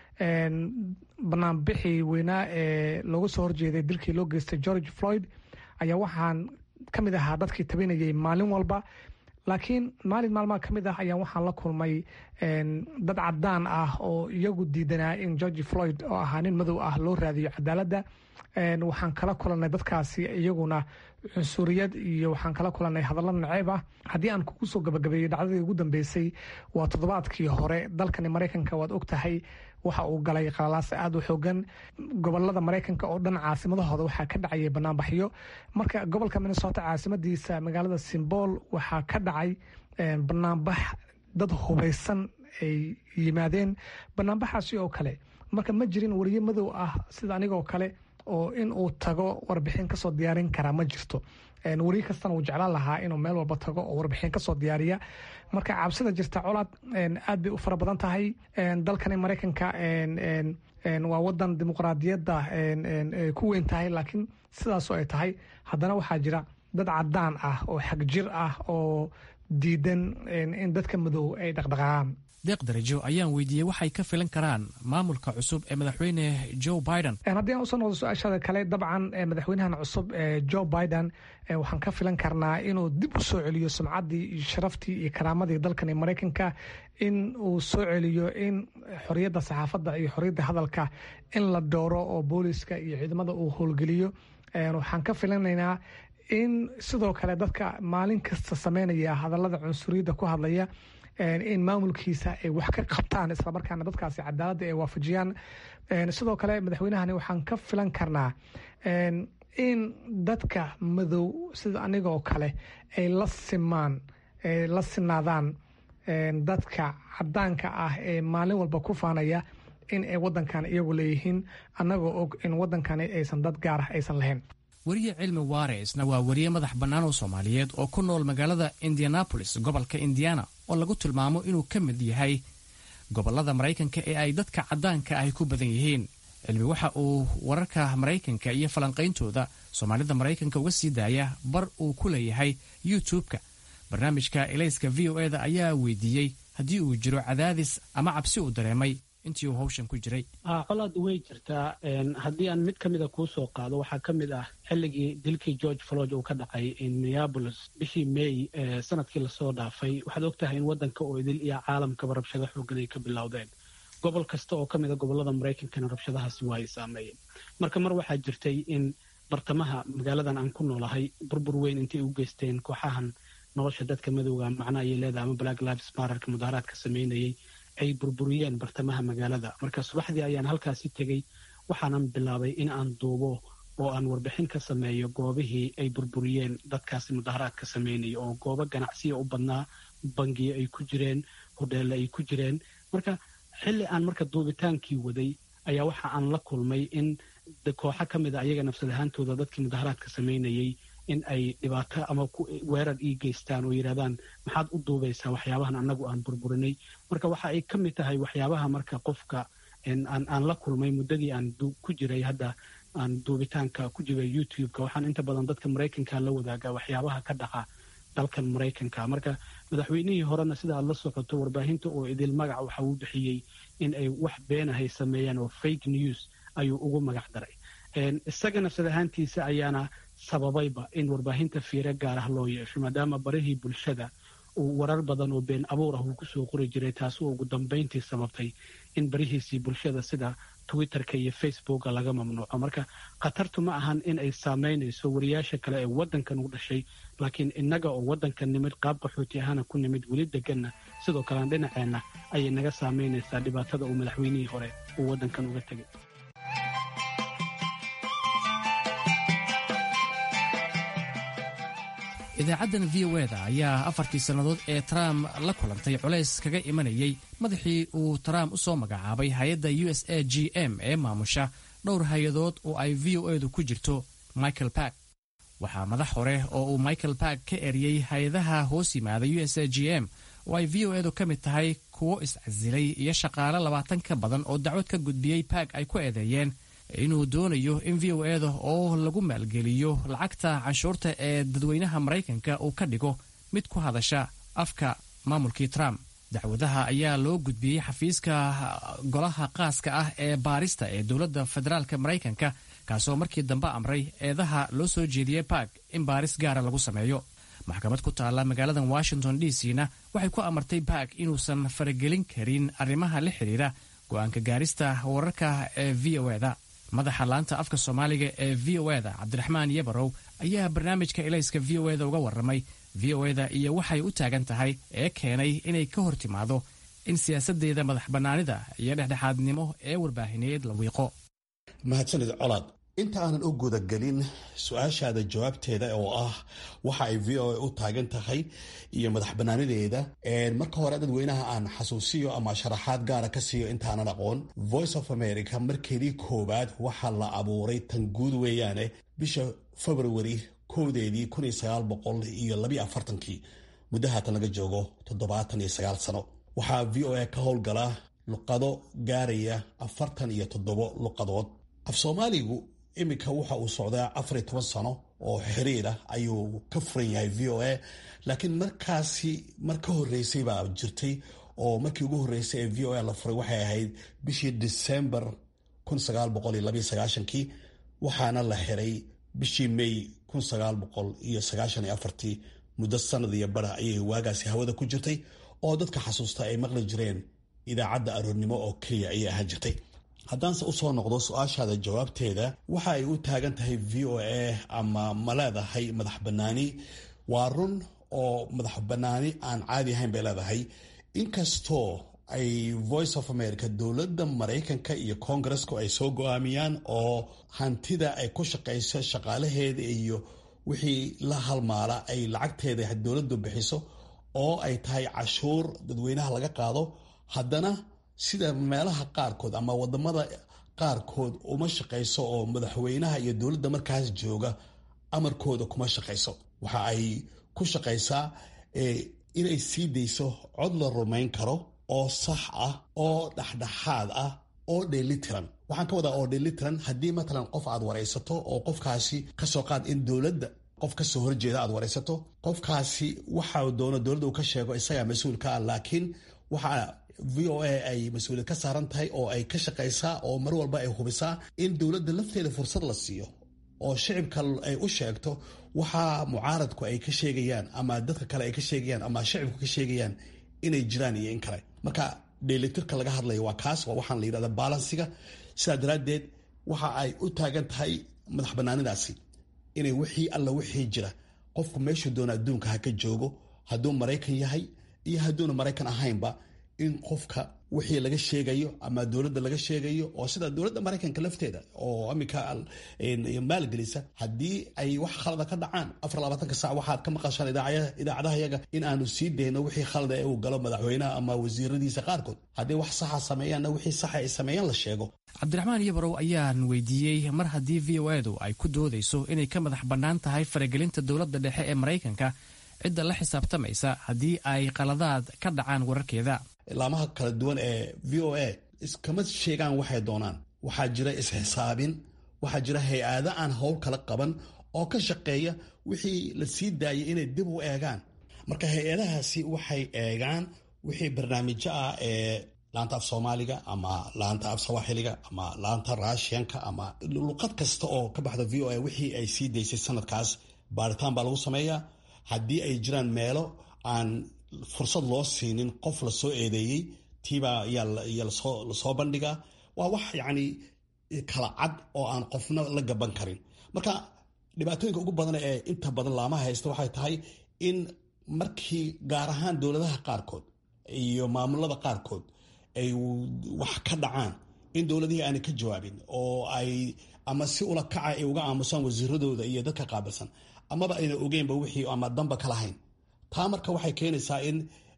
banaanbixii weynaa ee looga soo horjeeday dilkii loo geystay george floyd ayaa waxaan ka mid ahaa dadkii tabinayay maalin walba laakiin maalin maalmaha ka mid ah ayaa waxaan la kulmay dad cadaan ah oo iyagu diidanaa in george floyd oo ahaa nin madow ah loo raadiyo cadaaladda waxaan kala kulanay dadkaasi iyaguna cunsuriyad iyo waxaan kala kulanay hadallo naceeb ah haddii aan kugu soo gabagabeeyo dhacdadii ugu dambeysay waa toddobaadkii hore dalkani maraykanka waad og tahay waxa uu galay qalalaasa aada u xoogan gobolada maraykanka oo dhan caasimadahooda waxaa ka dhacayay banaanbaxyo marka gobolka minnesota caasimadiisa magaalada simbool waxaa ka dhacay banaanbax dad hubaysan ay yimaadeen banaanbaxaasi oo kale marka ma jirin wariye madow ah sida anigoo kale oo in uu tago warbixin kasoo diyaarin karaa ma jirto wariye kastana wuu jeclaan lahaa inuu meel walba tago oo warbixin kasoo diyaariya marka cabsida jirta colaad aad bay u fara badan tahay dalkani maraykanka waa wadan dimuqraadiyadda ku weyn tahay laakiin sidaasoo ay tahay haddana waxaa jira dad cadaan ah oo xagjir ah oo diidan in dadka madow ay dhaqdhaqaaqaan deeq darajo ayaan weydiiyey waxay ka filan karaan maamulka cusub ee madaxweyne joe biden haddii aan usoo noqdo su-aashada kale dabcan madaxweynahan cusub ee joe biden waxaan ka filan karnaa inuu dib u soo celiyo sumcaddii iyo sharaftii iyo karaamadii dalkan ee maraykanka in uu soo celiyo in xoriyadda saxaafadda iyo xoriyadda hadalka in la dooro oo booliska iyo ciidamada uu howlgeliyo waxaan ka filanaynaa in sidoo kale dadka maalin kasta sameynaya hadallada cunsuriyadda ku hadlaya in maamulkiisa ay wax ka qabtaan islamarkaana dadkaasi cadaaladda ay waafajiyaan sidoo kale madaxweynahani waxaan ka filan karnaa in dadka madow sida anigoo kale ay la simaan la sinaadaan dadka cadaanka ah ee maalin walba ku faanaya in ay wadankan iyagu leeyihiin annagoo og in wadankani aysan dad gaar ah aysan lahayn weriye cilmi waareisna waa weriye madax bannaan oo soomaaliyeed oo ku nool magaalada indianabolis gobolka indiana oo lagu tilmaamo inuu ka mid yahay gobollada maraykanka ee ay dadka caddaanka ahy ku badan yihiin cilmi waxa uu wararka maraykanka iyo falanqayntooda soomaalida maraykanka uga sii daaya bar uu ku leeyahay youtube-ka barnaamijka elayska v o eda ayaa weydiiyey haddii uu jiro cadaadis ama cabsi uu dareemay intii uu hawshan ku jiray colaad way jirtaa haddii aan mid ka mida kuu soo qaado waxaa ka mid ah xilligii dilkii george flog uu ka dhacay minneabolis bishii may sanadkii lasoo dhaafay waxaad og tahay in waddanka oo idil iyo caalamkaba rabshado xoogan ay ka bilowdeen gobol kasta oo ka mida gobollada maraykankana rabshadahaasi waa ay saameeyeen marka mar waxaa jirtay in bartamaha magaaladan aan ku noolahay burbur weyn intay u geysteen kooxahan nolosha dadka madowga macna ayay leedahay ama black lives mararka mudaharaadka sameynayay ay burburiyeen bartamaha magaalada marka subaxdii ayaan halkaasi tegey waxaanan bilaabay in aan duubo oo aan warbixin ka sameeyo goobihii ay burburiyeen dadkaasi mudaharaadka sameynaya oo goobo ganacsiya u badnaa bangiyo ay ku jireen hodheelle ay ku jireen marka xilli aan marka duubitaankii waday ayaa waxa aan la kulmay in kooxo ka mid a ayaga nafsad ahaantooda dadkii mudaharaadka sameynayay in ay dhibaato ama weerar ii geystaan oo yidhahdaan maxaad u duubaysaa waxyaabahan annagu aan burburinay marka waxa ay ka mid tahay waxyaabaha marka qofka aan la kulmay muddadii aan ku jiray hadda aan duubitaanka ku jiray youtube-ka waxaan inta badan dadka maraykanka la wadaagaa waxyaabaha ka dhaca dalkan maraykanka marka madaxweynihii horena sida aad la socoto warbaahinta oo idil magac waxa uu bixiyey in ay wax beenahay sameeyaan oo fake news ayuu ugu magac daray isaga nafsad ahaantiisa ayaana sababayba in warbaahinta fiire gaar ah loo yeesho maadaama barihii bulshada uu warar badan oo been abuur ah uu kusoo qori jiray taasi oo ugu dambayntii sababtay in barihiisii bulshada sida twitterka iyo facebooka laga mamnuuco marka khatartu ma ahan in ay saamaynayso wariyaasha kale ee waddankan u dhashay laakiin innaga oo waddankan nimid qaab qaxooti ahana ku nimid weli deganna sidoo kalean dhinaceenna ayay naga saamaynaysaa dhibaatada uu madaxweynihii hore uu waddankan uga tegay idaacaddan v o eda ayaa afartii sannadood ee trump la kulantay culays kaga imanayay madaxii uu trump u soo magacaabay hay-adda u s a g m ee maamusha dhowr hay-adood oo ay v o edu ku jirto michael bark waxaa madax hore oo uu michael bark ka eriyey hay-adaha hoos yimaada u s a g m oo ay v o edu ka mid tahay kuwo iscasilay iyo shaqaale labaatan ka badan oo dacwad ka gudbiyey bark ay ku eedeeyeen inuu doonayo in v o eda oo lagu maalgeliyo lacagta canshuurta ee dadweynaha maraykanka uu ka dhigo mid ku hadasha afka maamulkii trump dacwadaha ayaa loo gudbiyey xafiiska golaha qaaska ah ee baarista ee dowladda federaalka maraykanka kaasoo markii dambe amray eedaha loo soo jeediyey bark in baaris gaara lagu sameeyo maxkamad ku taalla magaalada washington d c na waxay ku amartay bark inuusan faragelin karin arrimaha la xidhiira go-aanka gaarista wararka ee v o eda madaxa laanta afka soomaaliga ee v o eda cabdiraxmaan yabarow ayaa barnaamijka elayska v o eda uga warramay v o eda iyo waxay u taagan tahay ee keenay inay ka hor timaado in siyaasaddeeda madax bannaanida iyo dhexdhexaadnimo ee warbaahineed la wiiqo mahadsanid colaad inta aanan u gudagelin su-aashaada jawaabteeda oo ah waxa ay v o a u taagan tahay iyo madax bannaanideeda marka hore dadweynaha aan xasuusiyo ama sharaxaad gaara ka siiyo intaanan aqoon voice of america markeedii koowaad waxaa la abuuray tan guud weeyaane bisha februari kowdeedii kun iyo sagaal boqol iyo labiyo afartankii muddo haatan laga joogo toddobaatan iyo sagaal sano waxaa v o a ka howlgala luqado gaaraya afartan iyo toddobo luqadood af soomaaligu iminka waxa uu socdaa afar iyo toban sano oo xiriir ah ayuu ka furan yahay v o a laakiin markaasi mar ka horeysay baa jirtay oo markii ugu horeysay ee v o a la furay waxay ahayd bishii december kii waxaana la xiray bishii may iyo muddo sanad iyo bara ayay waagaasi hawada ku jirtay oo dadka xasuusta ay maqli jireen idaacadda aroornimo oo keliya ayay ahaan jirtay haddaanse usoo noqdo su-aashaada jawaabteeda waxa ay u taagan tahay v o a ama ma leedahay madax bannaani waa run oo madax bannaani aan caadi ahayn bay leedahay inkastoo ay voice of america dowladda maraykanka iyo koongareska ay soo go-aamiyaan oo hantida ay ku shaqayso shaqaalaheeda iyo wixii la halmaala ay lacagteeda dowladdu bixiso oo ay tahay cashuur dadweynaha laga qaado haddana sida meelaha qaarkood ama wadamada qaarkood uma shaqayso oo madaxweynaha iyo dowladda markaas jooga amarkooda kuma shaqayso waxa ay ku shaqaysaa inay sii dayso cod la rumayn karo oo sax ah oo dhexdhexaad ah oo dheelitiran waxaan ka wadaa oo dheelitiran haddii matalan qof aad waraysato oo qofkaasi kasoo qaad in dowladda qof kasoo horjeeda aad waraysato qofkaasi waxa doono dowladda uu ka sheego isagaa mas-uulka ah laakiin waxaa v o a ay mas-uuliyad ka saaran tahay oo ay ka shaqaysaa oo mar walba ay hubisaa in dowladda lafteeda fursad la siiyo oo shicibka ay u sheegto waxa mucaaradku ay ka sheegayaan ama dadka kale ay ka sheegayaan ama shicibku ka sheegayaan inay jiraan iyo in kale marka dheelitirka laga hadlaya waa kaas waa waxaan la yidhahda balansiga sidaa daraaddeed waxa ay u taagan tahay madax banaanidaasi inay wixii alla wixii jira qofku meeshuu doona adduunka ha ka joogo hadduu maraykan yahay iyo hadduuna maraykan ahaynba in qofka wixii laga sheegayo ama dowladda laga sheegayo oo sida dowladda maraykanka lafteeda oo aminka maalgelisa haddii ay wax khalada ka dhacaan afar labaatanka sac waxaad ka maqashaan idaacadaha yaga in aanu sii dayno wixii khalada ee uu galo madaxweynaha ama wasiiradiisa qaarkood haddii wax saxa sameeyaanna wixii saxa ay sameeyaan la sheego cabdiraxmaan yabarow ayaan weydiiyey mar haddii v o edu ay ku doodayso inay ka madax bannaan tahay faragelinta dowladda dhexe ee maraykanka cidda la xisaabtamaysa haddii ay qaladaad ka dhacaan wararkeeda laamaha kala duwan ee v o a iskama sheegaan waxay doonaan waxaa jira isxisaabin waxaa jira hay-ado aan howl kala qaban oo ka shaqeeya wixii la sii daayay inay dib u eegaan marka hay-adahaasi waxay eegaan wixii barnaamijyo ah ee laanta af soomaaliga ama laanta af sawaaxiliga ama laanta raashiyanka ama luqad kasta oo ka baxda v o a wixii ay sii daysay sanadkaas baaritaan baa lagu sameeyaa haddii ay jiraan meelo aan fursad loo siinin qof lasoo eedeeyey tiibaa yaa lasoo bandhigaa waa wax yacni kala cad oo aan qofna la gaban karin marka dhibaatooyinka ugu badan ee inta badan laamaha haysta waxay tahay in markii gaar ahaan dowladaha qaarkood iyo maamulada qaarkood ay wax ka dhacaan in dowladihii aanay ka jawaabin oo ay ama si ula kaca ay uga aamusaan wasiiradooda iyo dadka qaabilsan amaba ayna ogeynba wixii ama damba ka lahayn taa marka waxay keenaysaa in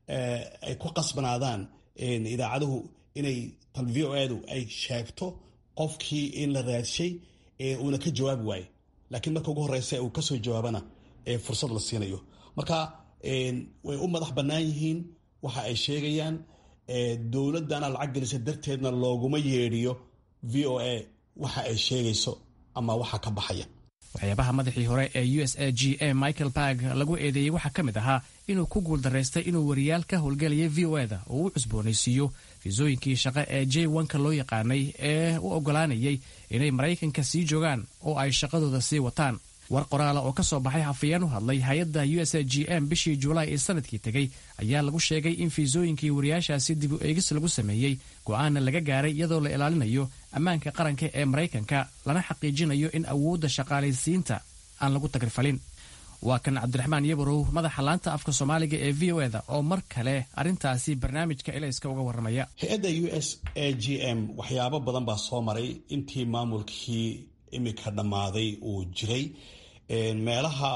ay ku qasbanaadaan idaacaduhu inay tan v o edu ay sheegto qofkii in la raadshay uuna ka jawaabi waaye laakiin marka ugu horeysa uu kasoo jawaabana fursad la siinayo marka way u madax bannaan yihiin waxa ay sheegayaan dowladana lacag gelisa darteedna looguma yeedhiyo v o a waxa ay sheegayso ama waxa ka baxaya waxyaabaha madaxii hore ee u s a g a michael barg lagu eedeeyey waxaa ka mid ahaa inuu ku guuldaraystay inuu wariyaal ka howlgelayay v o eda oo u cusboonaysiiyo fiisooyinkii shaqo ee j wanka loo yaqaanay ee u oggolaanayay inay maraykanka sii joogaan oo ay shaqadooda sii wataan war qoraala oo ka soo baxay hafayeen u hadlay hay-adda u s a g m bishii julaay ee sanadkii tegey ayaa lagu sheegay in fiisooyinkii wariyaashaasi dib u eegis lagu sameeyey go'aana laga gaaray iyadoo la ilaalinayo ammaanka qaranka ee maraykanka lana xaqiijinayo in awoodda shaqaalaysiinta aan lagu tagrifalin waa kan cabdiraxmaan yabarow madaxa laanta afka soomaaliga ee v o eda oo mar kale arrintaasi barnaamijka elayska uga warramaya hay-adda u s a g m waxyaabo badan baa soo maray intii maamulkii imika dhammaaday uu jiray meelaha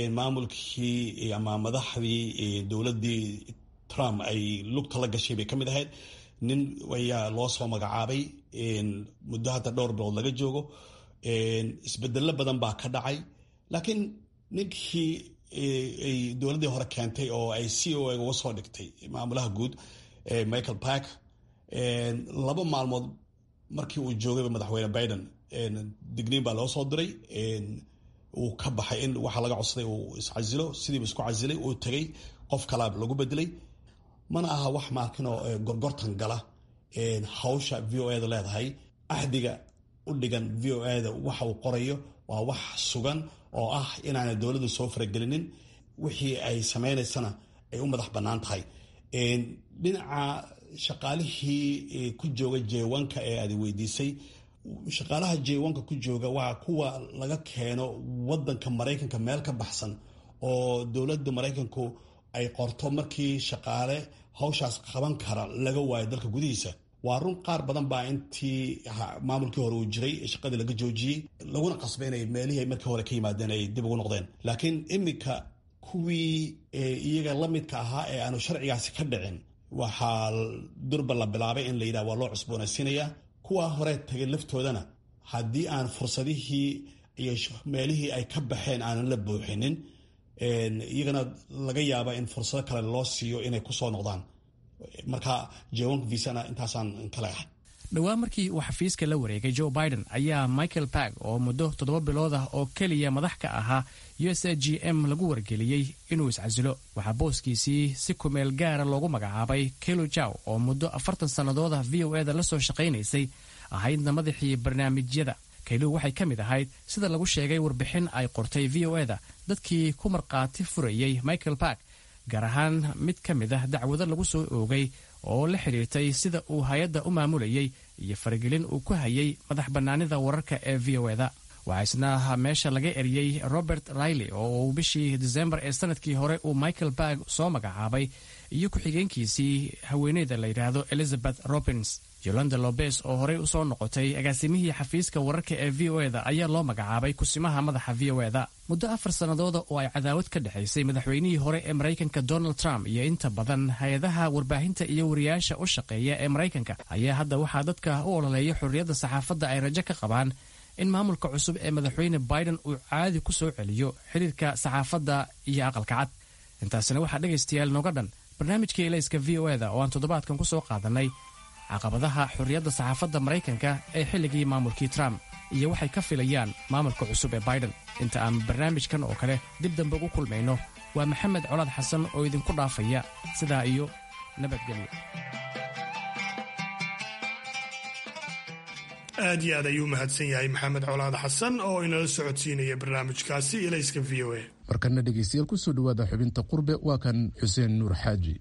maamulkii ama madaxdii dowladdii trump ay lugta la gashay bay ka mid ahayd nin ayaa loo soo magacaabay muddo hadda dhowr bilood laga joogo isbedelo badan baa ka dhacay laakiin ninkii ay dowladdii hore keentay oo ay c o a uga soo dhigtay maamulaha guud michael park laba maalmood markii uu joogayba madaxweyne biden digniin baa loo soo diray uu ka baxay in waxaa laga codsaday uu iscasilo sidiiba isku casilay uu tegay qof kalaa lagu bedelay mana aha wax maakinoo gorgortan gala hawsha v o eda leedahay axdiga u dhigan v o eda waxa uu qorayo waa wax sugan oo ah inaana dowladdu soo faragelinin wixii ay sameynaysana ay u madax bannaan tahay dhinaca shaqaalihii ku jooga jeewanka ee aad weydiisay shaqaalaha jeewanka ku jooga waa kuwa laga keeno wadanka maraykanka meel ka baxsan oo dowladda maraykanku ay qorto markii shaqaale hawshaas qaban kara laga waayo dalka gudihiisa waa run qaar badan baa intii maamulkii hore uu jiray shaqadii laga joojiyey laguna qasbay inay meelihii ay markii hore ka yimaadeen ay dib ugu noqdeen laakiin iminka kuwii iyaga la midka ahaa ee aanu sharcigaasi ka dhicin waxaa durba la bilaabay in la yidhaha waa loo cusboonaysiinayaa kuwa hore tagay laftoodana haddii aan fursadihii iyo meelihii ay ka baxeen aanan la buuxinin iyagana laga yaaba in fursado kale loo siiyo inay kusoo noqdaan marka jewanka visana intaasaan kale ahay dhowaan markii uu xafiiska la wareegay joe biden ayaa michael bag oo muddo toddoba bilood ah oo keliya madax ka ahaa u s a g m lagu wargeliyey inuu iscasilo waxaa booskiisii si kumeel gaara loogu magacaabay kelo jaw oo muddo afartan sannadood ah v o eda la soo shaqaynaysay ahaydna madaxii barnaamijyada kaylu waxay ka mid ahayd sida lagu sheegay warbixin ay qortay v o eda dadkii ku markhaati furayey michael bark gaar ahaan mid ka mid ah dacwado lagu soo oogay oo la xidhiirtay sida uu hay-adda u maamulayey iyo faragelin uu ku hayay madax bannaanida wararka ee v o eda waxaa isna meesha laga eriyey robert riley oo uu bishii disembar ee sanadkii hore uu michael barg soo magacaabay iyo ku-xigeenkiisii haweeneyda la yidhaahdo elizabeth robins yolanda lobes oo horey usoo noqotay agaasimihii xafiiska wararka ee v o eda ayaa loo magacaabay kusimaha madaxa v o eda muddo afar sannadooda oo ay cadaawad ka dhexaysay madaxweynihii hore ee maraykanka donald trump iyo inta badan hay-adaha warbaahinta iyo wariyaasha u shaqeeya ee maraykanka ayaa hadda waxaa dadka u ololeeya xorriyadda saxaafadda ay rajo ka qabaan in maamulka cusub ee madaxweyne biden uu caadi ku soo celiyo xidhiirka saxaafadda iyo aqalka cad intaasina waxaa dhegaystayaal nooga dhan barnaamijkii elayska v o eda oo aan toddobaadkan ku soo qaadannay caqabadaha xorriyadda saxaafadda maraykanka ee xilligii maamulkii trump iyo waxay ka filayaan maamulka cusub ee biden inta aan barnaamijkan oo kale dib dambe ugu kulmayno waa maxamed colaad xasan oo idinku dhaafaya sidaa iyo nabadgelyo aad iyo aad ayuu mahadsan yahay maxamed colaad xasan oo inala socodsiinaya barnaamijkaasi ilayska v o a markana dhegeystayaal kusoo dhawaada xubinta qurbe waa kan xuseen nuur xaaji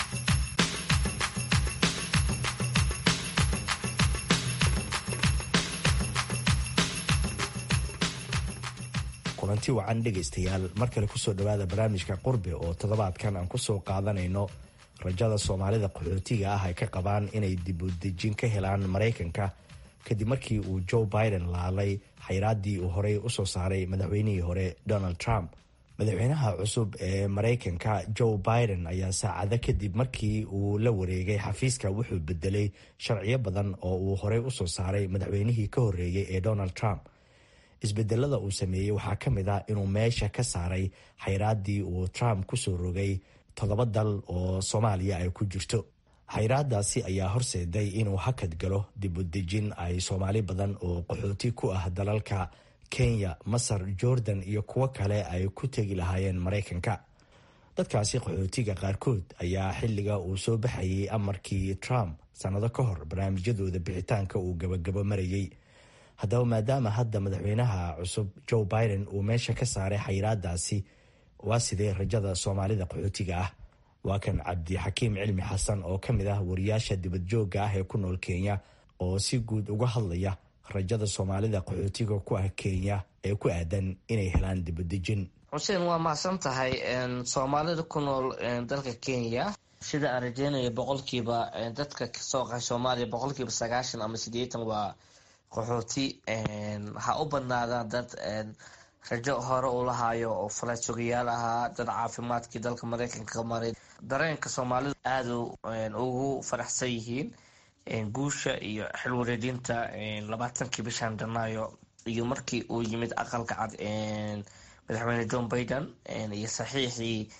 kulanti wacan dhegaystayaal mar kale kusoo dhawaada barnaamijka qurbe oo toddobaadkan aan kusoo qaadanayno rajada soomaalida qaxootiga ah ay ka qabaan inay dibudejin ka helaan maraykanka kadib markii uu joe biden laalay xayraaddii uu horey usoo saaray madaxweynihii hore donald trump madaxweynaha cusub ee maraykanka joe biden ayaa saacado kadib markii uu la wareegay xafiiska wuxuu bedelay sharciyo badan oo uu horey usoo saaray madaxweynihii ka horreeyey ee donald trump isbedelada uu sameeyey waxaa ka mid ah inuu meesha ka saaray xayraaddii uu trump kusoo rogay toddoba dal oo soomaaliya ay ku jirto xayraadaasi ayaa horseeday inuu hakad galo dibudejin ay soomaali badan oo qaxooti ku ah dalalka kenya masar jordan iyo kuwo kale ay ku tegi lahaayeen maraykanka dadkaasi qaxootiga qaarkood ayaa xilliga uu soo baxayay amarkii trump sannado ka hor barnaamijyadooda bixitaanka uu gabagabo marayay haddaba maadaama hadda madaxweynaha cusub joe biden uu meesha ka saaray xayraadaasi waa sidee rajada soomaalida qaxootiga ah waa kan cabdixakiim cilmi xasan oo ka mid ah wariyaasha dibadjoogga ah ee ku nool kenya oo si guud uga hadlaya rajada soomaalida qaxootiga ku ah kenya ee ku aadan inay helaan dibadejin xuseen waa mahadsan tahay soomaalida ku nool dalka kenya sida aan rajeynaya boqolkiiba dadka kasoo qaxay soomaaliya boqolkiiba sagaashan ama sideetan waa qaxooti waxaa u badnaadaan dad rajo hore u lahaayo oo faleed sugayaal ahaa dad caafimaadkii dalka mareykanka ka maray dareenka soomaalidu aada ugu faraxsan yihiin guusha iyo xil wareejinta labaatankii bishan janaayo iyo markii uu yimid aqalka cad madaxweyne john biden iyo saxiixii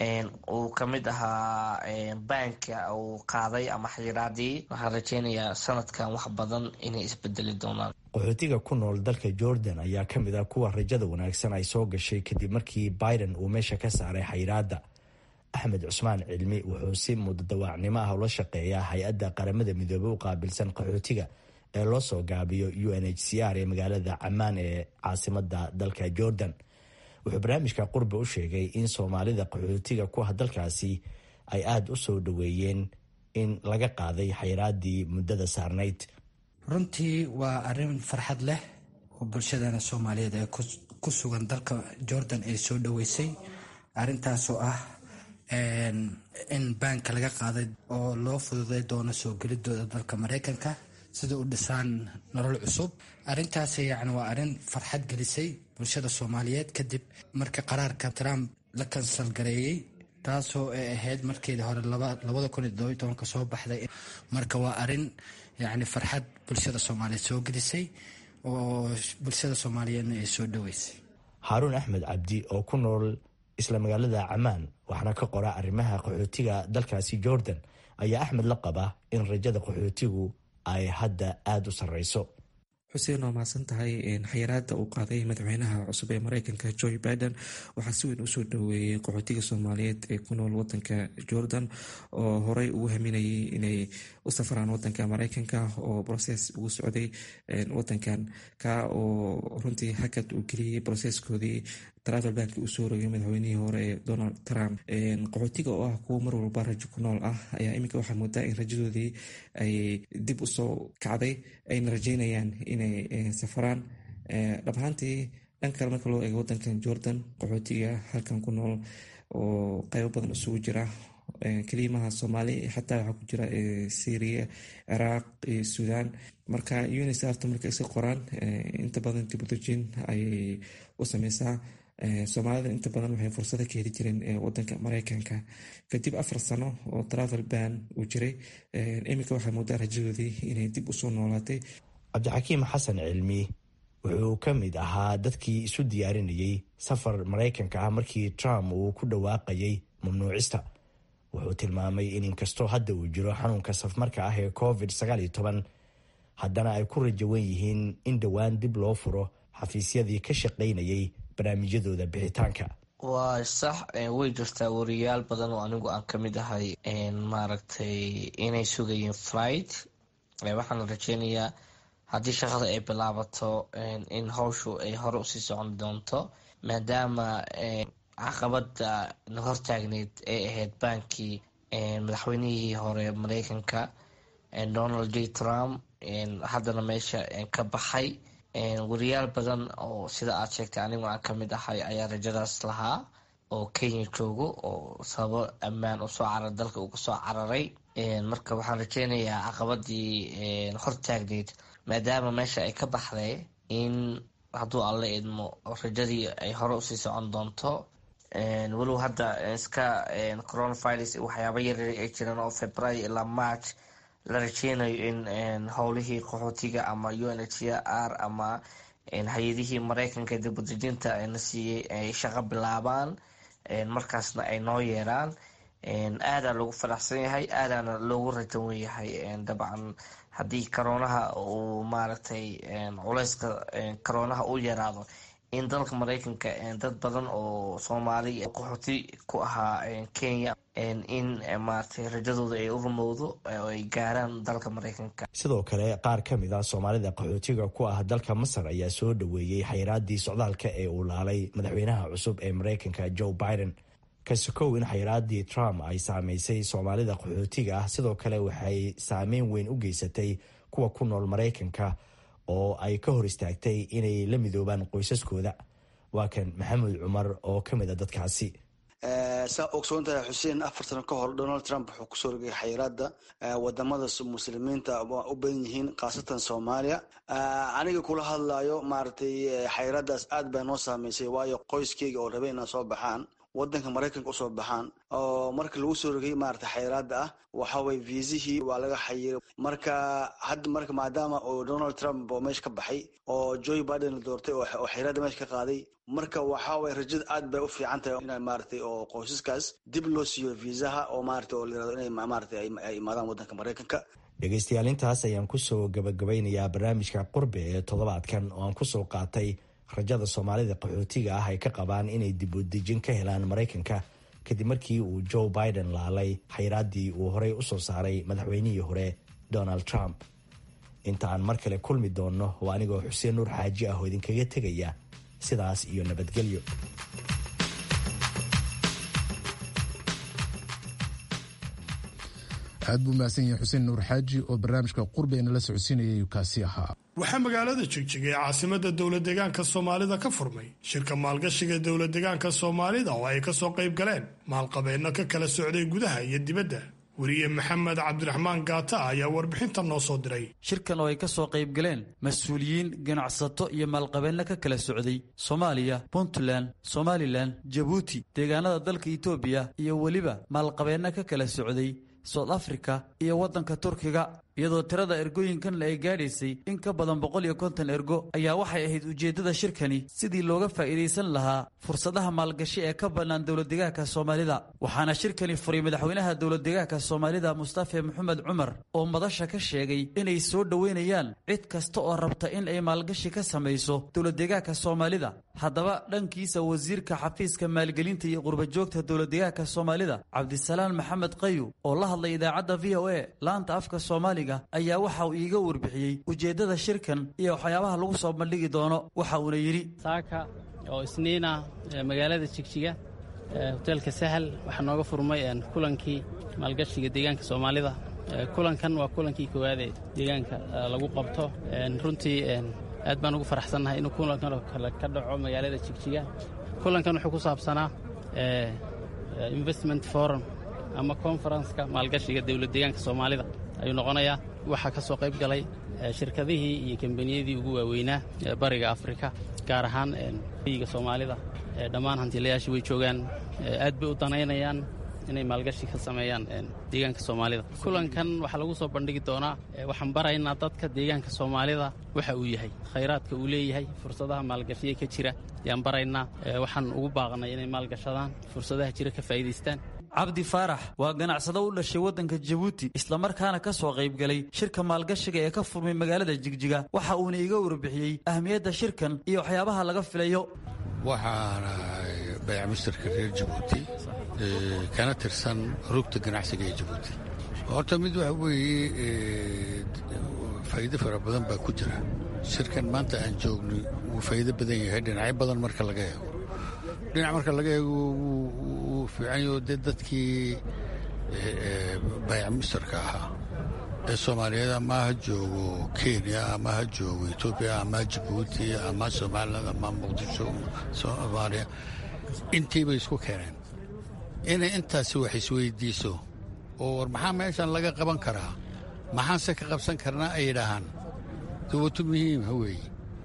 uu kamid ahaa banka uu qaaday ama xiraadii waxaan rajeynayaa sanadkan wax badan inay isbedeli doonaan qaxootiga ku nool dalka jordan ayaa ka mid ah kuwa rajada wanaagsan ay soo gashay kadib markii biden uu meesha ka saaray xayiraadda axmed cusmaan cilmi wuxuu si mudadawaacnimo ah ula shaqeeyaa hay-adda qaramada midoobey u qaabilsan qaxootiga ee loo soo gaabiyo u n h c r ee magaalada camaan ee caasimada dalka jordan wuxuu barnaamijka qurbe u sheegay in soomaalida qaxootiga ku ah dalkaasi ay aada u soo dhoweeyeen in laga qaaday xayiraadii muddada saarnayd runtii waa arrin farxad leh oo bulshadana soomaaliyeed ee ku sugan dalka jordan ay soo dhoweysay arrintaasoo ah in baanka laga qaaday oo loo fududay doono soo gelidooda dalka mareykanka sida u dhisaan nolol cusub arrintaas yacni waa arrin farxad gelisay bulshada soomaaliyeed kadib markii qaraarka trump la kansal gareeyey taasoo ay ahayd markeedii hore labada kun iyo todoba iyo tobanka soo baxday marka waa arrin yacni farxad bulshada soomaaliyeed soo gelisay oo bulshada soomaaliyeedna ay soo dhoweysay haaruun axmed cabdi oo ku nool isla magaalada camaan waxaana ka qora arrimaha qaxootiga dalkaasi jordan ayaa axmed la qaba in rajada qaxootigu ay hadda aada u sarreyso xuseen waa mahadsan tahay xayiraada uu qaaday madaxweynaha cusub ee mareykanka joe biden waxaa si weyn usoo dhoweeyey qaxootiga soomaaliyeed ee ku nool wadanka jordan oo horey ugu haminayay inay u safaraan wadanka mareykanka oo broses ugu socday wadankan ka oo runtii hakad uu geliyey broseskoodii travel bank uu soo rogay madaxweynihii hore ee donald trump qaxootiga oo ah kuwo mar walba rajo ku nool ah ayaa iminka waxaa moodaa in rajadoodii ay dib usoo kacday ayna rajeynayaan inay safaraan dhabahaantii dhan kale marka loo eego wadankan jordan qaxootiga halkan ku nool oo qaybo badan isugu jira keliimaha soomaali xataa waxaa ku jira syria ciraaq iyo suudaan marka unisarta marka iska qoraan inta badan dibudejin ayay u sameysaa soomaalida inta badan waxay fursada ka heli jireen wadanka mareykanka kadib afar sano oo travel ban uu jiray iminka waxaa moodaa rajadoodii inay dib usoo noolaatay cabdixakiim xasan cilmi wuxuu ka mid ahaa dadkii isu diyaarinayay safar maraykanka ah markii trump uu ku dhawaaqayay mamnuucista wuxuu tilmaamay in inkastoo hadda uu jiro xanuunka safmarka ah ee covid haddana ay ku rajawan yihiin in dhowaan dib loo furo xafiisyadii ka shaqaynayay barnaamijyadooda bixitaanka waa sax way jirtaa wariyaal badan oo anigu aan ka mid ahay maaragtay inay sugayeen flight waxaana rajeynayaa haddii shaqada ay bilaabato in hawshu ay hore usii socon doonto maadaama caqabada na hortaagneyd ay ahayd baankii madaxweynihii hore mareykanka donald j trump haddana meesha ka baxay wariyaal badan oo sida aad sheegtay anigu aan kamid ahay ayaa rajadaas lahaa oo kenya joogo oo sababo ammaan usoo carar dalka uga soo cararay marka waxaan rajeynayaa caqabadii hortaagneyd maadaama meesha ay ka baxday in hadduu alla idmo rajadii ay hore usii socon doonto walow hadda iska coronavirus waxyaaba yaryar ay jiraan oo february ilaa march la rajeynayo in howlihii qaxootiga ama u n h r ama hay-adihii mareykanka dibadejinta na siiyey ay shaqo bilaabaan markaasna ay noo yeeraan aadaa loogu faraxsan yahay aadaana loogu rajawan yahay dabcan haddii karoonaha uu maaragtay culeyska karoonaha u yaraado in dalka mareykanka dad badan oo soomaali qaxooti ku ahaa kenya in maaragtay rajadooda ay u rumowdo oo ay gaaraan dalka mareykanka sidoo kale qaar ka mid ah soomaalida qaxootiga ku ah dalka masar ayaa soo dhoweeyey xayiraadii socdaalka ee uu laalay madaxweynaha cusub ee mareykanka joe biden kasokow in xayiraadii trump ay saameysay soomaalida qaxootiga ah sidoo kale waxay saameyn weyn u geysatay kuwa ku nool mareykanka oo ay ka hor istaagtay inay la midoobaan qoysaskooda waa kan maxamed cumar oo ka mid a dadkaasi saa ogsoontahay xuseen afar sano ka hor donald trump wuxuu kusoo rogay xayiraada wadamada muslimiinta u badan yihiin khaasatan soomaaliya aniga kula hadlayo maaragtay xayiraadaas aad baa noo saameysay waayo qoyskeyga oo rabay inaa soo baxaan wadanka maraykanka usoo baxaan oo marka lagu soo rogay maarata xayiraada ah waxaway viisihii waa laga xayiray marka hadda marka maadaama oo donald trump oo meesha ka baxay oo joe biden la doortay oo xayiraada meesha ka qaaday marka waxaway rajada aad bay u fiican tahay in maaragtay oo qoysaskaas dib loo siiyo viisaha oo maarata oo layirahdo inay maarata ay imaadaan wadanka maraykanka dhegaystayaal intaas ayaan kusoo gabagabaynayaa barnaamijka qurbe ee toddobaadkan oo aan kusoo qaatay rajada soomaalida qaxootiga ah ay ka qabaan inay dib u dejin ka helaan maraykanka kadib markii uu joe biden laalay xayraaddii uu horey usoo saaray madaxweynihii hore donald trump inta aan mar kale kulmi doonno waa anigoo xuseen nuur xaaji ah oo idinkaga tegaya sidaas iyo nabadgelyo aad buu mahadsan yahay xuseen nuur xaaji oo barnaamijka qurbe nala socodsiinayay kaasi ahaa waxaa magaalada jigjiga ee caasimada dowlad deegaanka soomaalida ka furmay shirka maalgashiga dowlad deegaanka soomaalida oo ay kasoo qayb galeen maalqabeenno ka kala socday gudaha iyo dibadda weriye maxamed cabdiraxmaan gaata ayaa warbixinta noo soo diray shirkan oo ay ka soo qayb galeen mas-uuliyiin ganacsato iyo maalqabeenno ka kala socday soomaaliya puntland somalilan jabuuti deegaanada dalka itoobiya iyo weliba maalqabeenno ka kala socday sout africa iyo waddanka turkiga iyadoo tirada ergooyinkan ay gaadhaysay in ka badan boqol iyo konton ergo ayaa waxay ahayd ujeeddada shirkani sidii looga faa'iidaysan lahaa fursadaha maalgashi ee ka bannaan dowladdegaanka soomaalida waxaana shirkani furay madaxweynaha dowladdegaanka soomaalida mustafe maxamed cumar oo madasha ka sheegay inay soo dhoweynayaan cid kasta oo rabta in ay maalgashi ka samayso dowladdegaanka soomaalida haddaba dhankiisa wasiirka xafiiska maalgelinta iyo qurbajoogta dowladdegaanka soomaalida cabdisalaan maxamed qayu oo la hadlay idaacadda v o a laanta afka soomaaliga ayaa waxa uu iiga warbixiyey ujeeddada shirkan iyo waxyaabaha lagu soo bandhigi doono waxa uuna yidhi saaka oo isniina magaalada jigjiga hoteelka sahal waxaa nooga furmay kulankii maalgashiga deegaanka soomaalida kulankan waa kulankii koowaad ee deegaanka lagu qabto runtii aad baan ugu faraxsannahay inuu kulankan oo kale ka dhaco magaalada jigjiga kulankan wuxuu ku saabsanaa investment forum ama konfarenska maalgashiga dowlad deegaanka soomaalida ayuu noqonayaa waxaa ka soo qayb galay shirkadihii iyo kambaniyadii ugu waaweynaa ee bariga afrika gaar ahaan yiga soomaalida dhammaan hantilayaashii way joogaan aad bay u danaynayaan inay maalgashi ka sameeyaan deegaanka soomaalida kulankan waxaa lagu soo bandhigi doonaa waxaan baraynaa dadka deegaanka soomaalida waxa uu yahay khayraadka uu leeyahay fursadaha maalgashiya ka jira ayaan baraynaa waxaan ugu baaqnay inay maalgashadaan fursadaha jira ka faa'iidaystaan cabdi faarax waa ganacsado u dhashay waddanka jabuuti islamarkaana ka soo qayb galay shirka maalgashiga ee ka furmay magaalada jigjiga waxa uuna iga warbixiyey ahmiyadda shirkan iyo waxyaabaha laga filayo waxaana bayac mustarka reer jabuuti kana tirsan rugta ganacsiga ee jabuuti horta mid waxa weeye faa'iido fara badan baa ku jira shirkan maanta aan joogno wuu faa'iido badan yahay dhinacyo badan marka laga eego dhinac marka laga eego wuu fiicanyo dee dadkii bayac mustarka ahaa ee soomaaliyeed ama ha joogo kenya ama ha joogo etoobiya ama jabuuti ama somaliland ama muqdisho soomaaliya intiibay isku keeneen inay intaasi wax isweydiiso oo war maxaa meeshan laga qaban karaa maxaanse ka qabsan karnaa ay yidhaahaan dawato muhiima weeye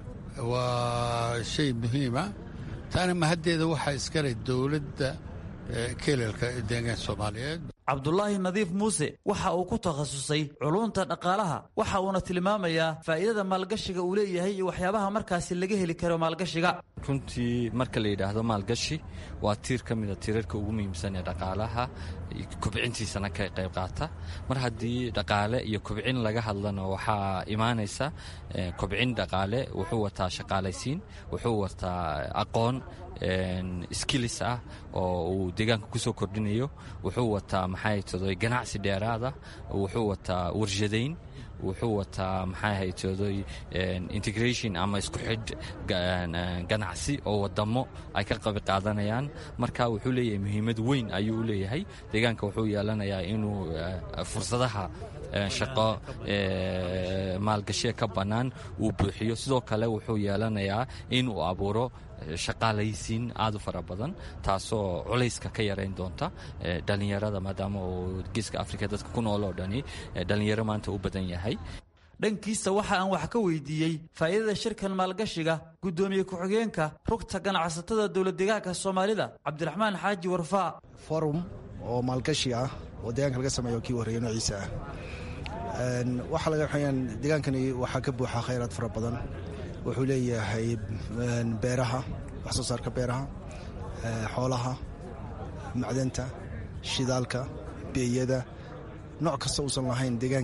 waa shay muhiima taana mahaddeeda waxaa iskaleh dowladda kelelka deegaanka soomaaliyeed cabdulaahi nadiif muuse waxa uu ku takhasusay culunta dhaqaalaha waxa uuna tilmaamayaa faa'iidada maalgashiga uu leeyahay iyo waxyaabaha markaasi laga heli karo maalgashiga runtii marka la yidhaahdo maalgashi waa tiir ka mida tiirarka ugu muhiimsan ee dhaqaalaha kobcintiisana ka qayb qaata mar haddii dhaqaale iyo kobcin laga hadlana waxaa imaanaysa kobcin dhaqaale wuxuu wataa shaqaalaysiin wuxuu wataa aqoon skillis ah oo uu deegaanka kusoo kordhinayo wuxuu wataa maxay todoy ganacsi dheeraada wuxuu wataa warshadayn wuxuu wataa maxay haytooday integration ama isku xidh ganacsi oo wadamo ay ka qabi qaadanayaan marka wuxuu leeyahay muhiimad weyn ayuu u leeyahay deegaanka wuxuu yeelanayaa inuu fursadaha shaqo maalgashiya ka bannaan uu buuxiyo sidoo kale wuxuu yeelanayaa inuu abuuro shaqaalaysiin aad u fara badan taasoo culayska ka yarayn doonta dhallinyarada maadaama uu geeska afrika dadka ku nool oo dhani dhallinyaro maanta u badan yahay dhankiisa waxa aan wax ka weydiiyey faa'iidada shirkan maalgashiga guddoomiye ku-xigeenka rugta ganacsatada dowladdeegaanka soomaalida cabdiraxmaan xaaji warfaa forum oo maalgashi ah oo deegaanka laga sameeyo kii horreeya noociisa ah waxaa laga waxayaan deegaankani waxaa ka buuxa khayraad fara badan wuxuu leeyahay beeraha wax soo saarka beeraha xoolaha macdanta shidaalka beeyada nooc kasta uusan lahayn deegaankani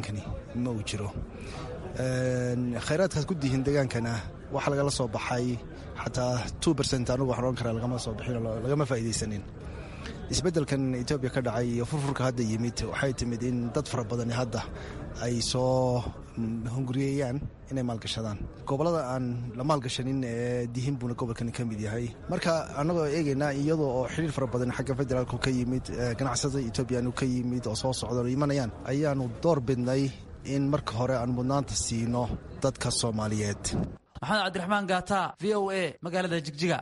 ma uu jiro khayraadkaas ku dihin degaankana waxa lagala soo baxay xataa two bercent anugu waxaan odhan karaa lagama soo bixin lagama faa'iidaysanin isbeddelkan etoobiya ka dhacay iyo furfurka hadda yimid waxay timid in dad fara badani hadda ay soo hunguriyeeyaan inay maalgashadaan gobolada aan la maalgashanin ee dihin buuna gobolkani ka mid yahay marka annagoo eegaynaa iyadoo oo xiriir fara badan xagga federaalku ka yimid ganacsada etoobiyaanu ka yimid oo soo socdaan imanayaan ayaanu door bidnay in marka hore aan mudnaanta siino dadka soomaaliyeed maxamed cabdiraxmaan gaata v o a magaalada jigjiga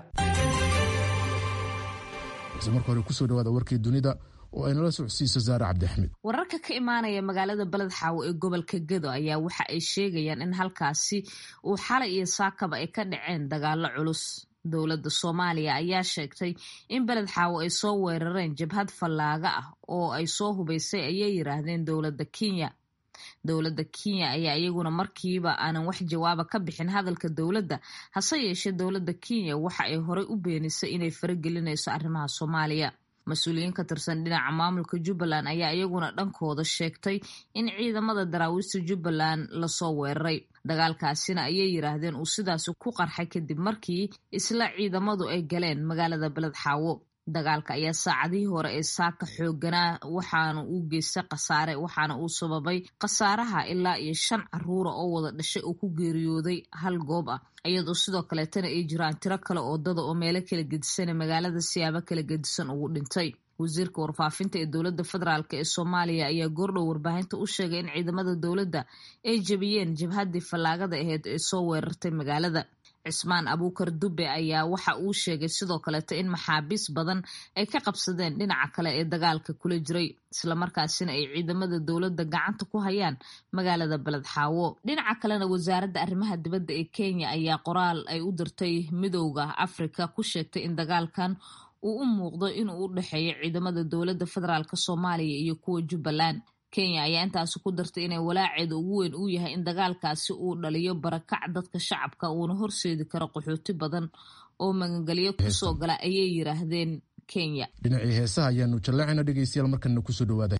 balse marka hore kusoo dhawaada warkii dunida oo ay nala socodsiiso saare cabdiaxmed wararka ka imaanaya magaalada beled xaawo ee gobolka gedo ayaa waxa ay sheegayaan in halkaasi uu xalay iyo saakaba ay ka dhaceen dagaalo culus dowladda soomaaliya ayaa sheegtay in beled xaawo ay soo weerareen jabhad fallaaga ah oo ay soo hubaysay ayay yiraahdeen dowladda kenya dowladda kenya ayaa iyaguna markiiba aanan wax jawaaba ka bixin hadalka dowladda hase yeeshee dowladda kenya waxa ay horey u beenisay inay faragelinayso arrimaha soomaaliya mas-uuliyiin ka tirsan dhinaca maamulka jubbaland ayaa iyaguna dhankooda sheegtay in ciidamada daraawiista jubbaland lasoo weeraray dagaalkaasina ayay yiraahdeen uu sidaasi ku qarxay kadib markii isla ciidamadu ay galeen magaalada beled xaawo dagaalka ayaa saacadihii hore ee saaka xooganaa waxaana uu geystay khasaare waxaana uu sababay khasaaraha ilaa iyo shan caruura oo wada dhashay oo ku geeriyooday hal goob ah iyadoo sidoo kaleetana ay jiraan tiro kale oo dada oo meelo kala gedisana magaalada siyaabo kala gedisan ugu dhintay wasiirka warfaafinta ee dowladda federaalk ee soomaaliya ayaa goordhow warbaahinta u sheegay in ciidamada dowladda ay jebiyeen jabhaddii fallaagada aheyd ee soo weerartay magaalada cismaan abuukar dube ayaa waxa uu sheegay sidoo kaleeto in maxaabiis badan ay ka qabsadeen dhinaca kale ee dagaalka kula jiray islamarkaasina ay ciidamada dowladda gacanta ku hayaan magaalada beled xaawo dhinaca kalena wasaaradda arrimaha dibadda ee kenya ayaa qoraal ay u dirtay midowda afrika ku sheegtay in dagaalkan uu u muuqdo inuu u dhexeeyo ciidamada dowladda federaalk soomaaliya iyo kuwa jubbaland kenya ayaa intaasi ku dartay inay walaaceeda ugu weyn uu yahay in dagaalkaasi uu dhaliyo barakac dadka shacabka uuna horseedi karo qaxooti badan oo magangelyo kusoo gala ayay yiraahdeen kenya dhinacii heesaha ayaanu jallacayna dhegeystayaal markana kusoo dhawaada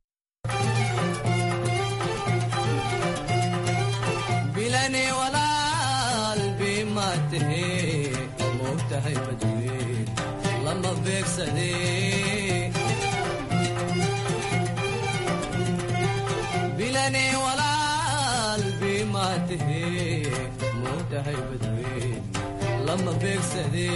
lama beegsade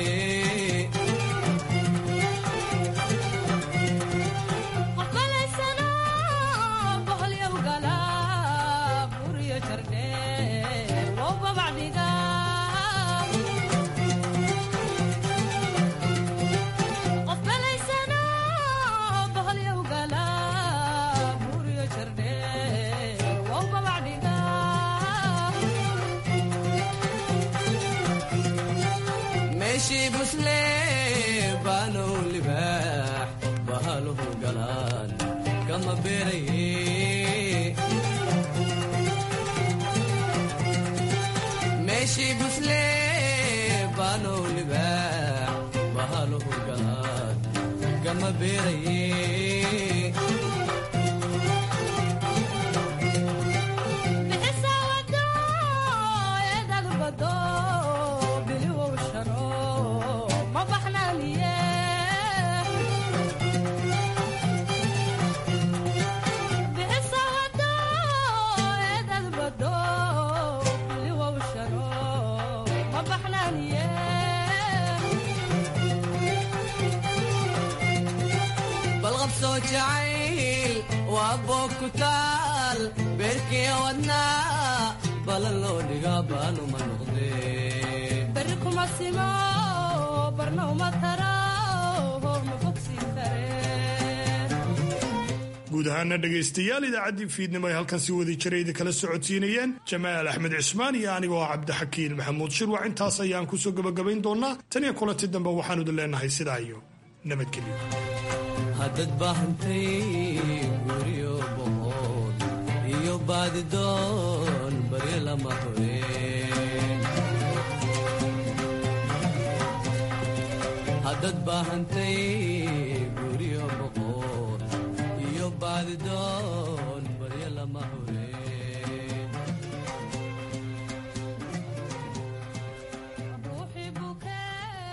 busle baanow libaax bahaluhu galaan kama beeraye meeshii busle baanow libaax bahaluhu galaan kama beeraye jacayl waa boog ku taal beerkii wadnaa balan loo dhigaa baanu ma noqdee bari kuma simo barna uma taro ma bogsiin kare guud ahaana dhegaystayaal idaacaddii fiidnimo ay halkan si wadi jiray idinkala socodsiinayeen jamaal axmed cismaan iyo anigoo cabdixakiin maxamuud shirwac intaas ayaan kusoo gebagabayn doonaa tan iyo kulanti dambe waxaanu idin leenahay sidaa iyo nabadgelyo haddad baahantay guryo boqod iyo baadidoon bari lama hureen haddad baahantay guryo boqod iyo baadidoon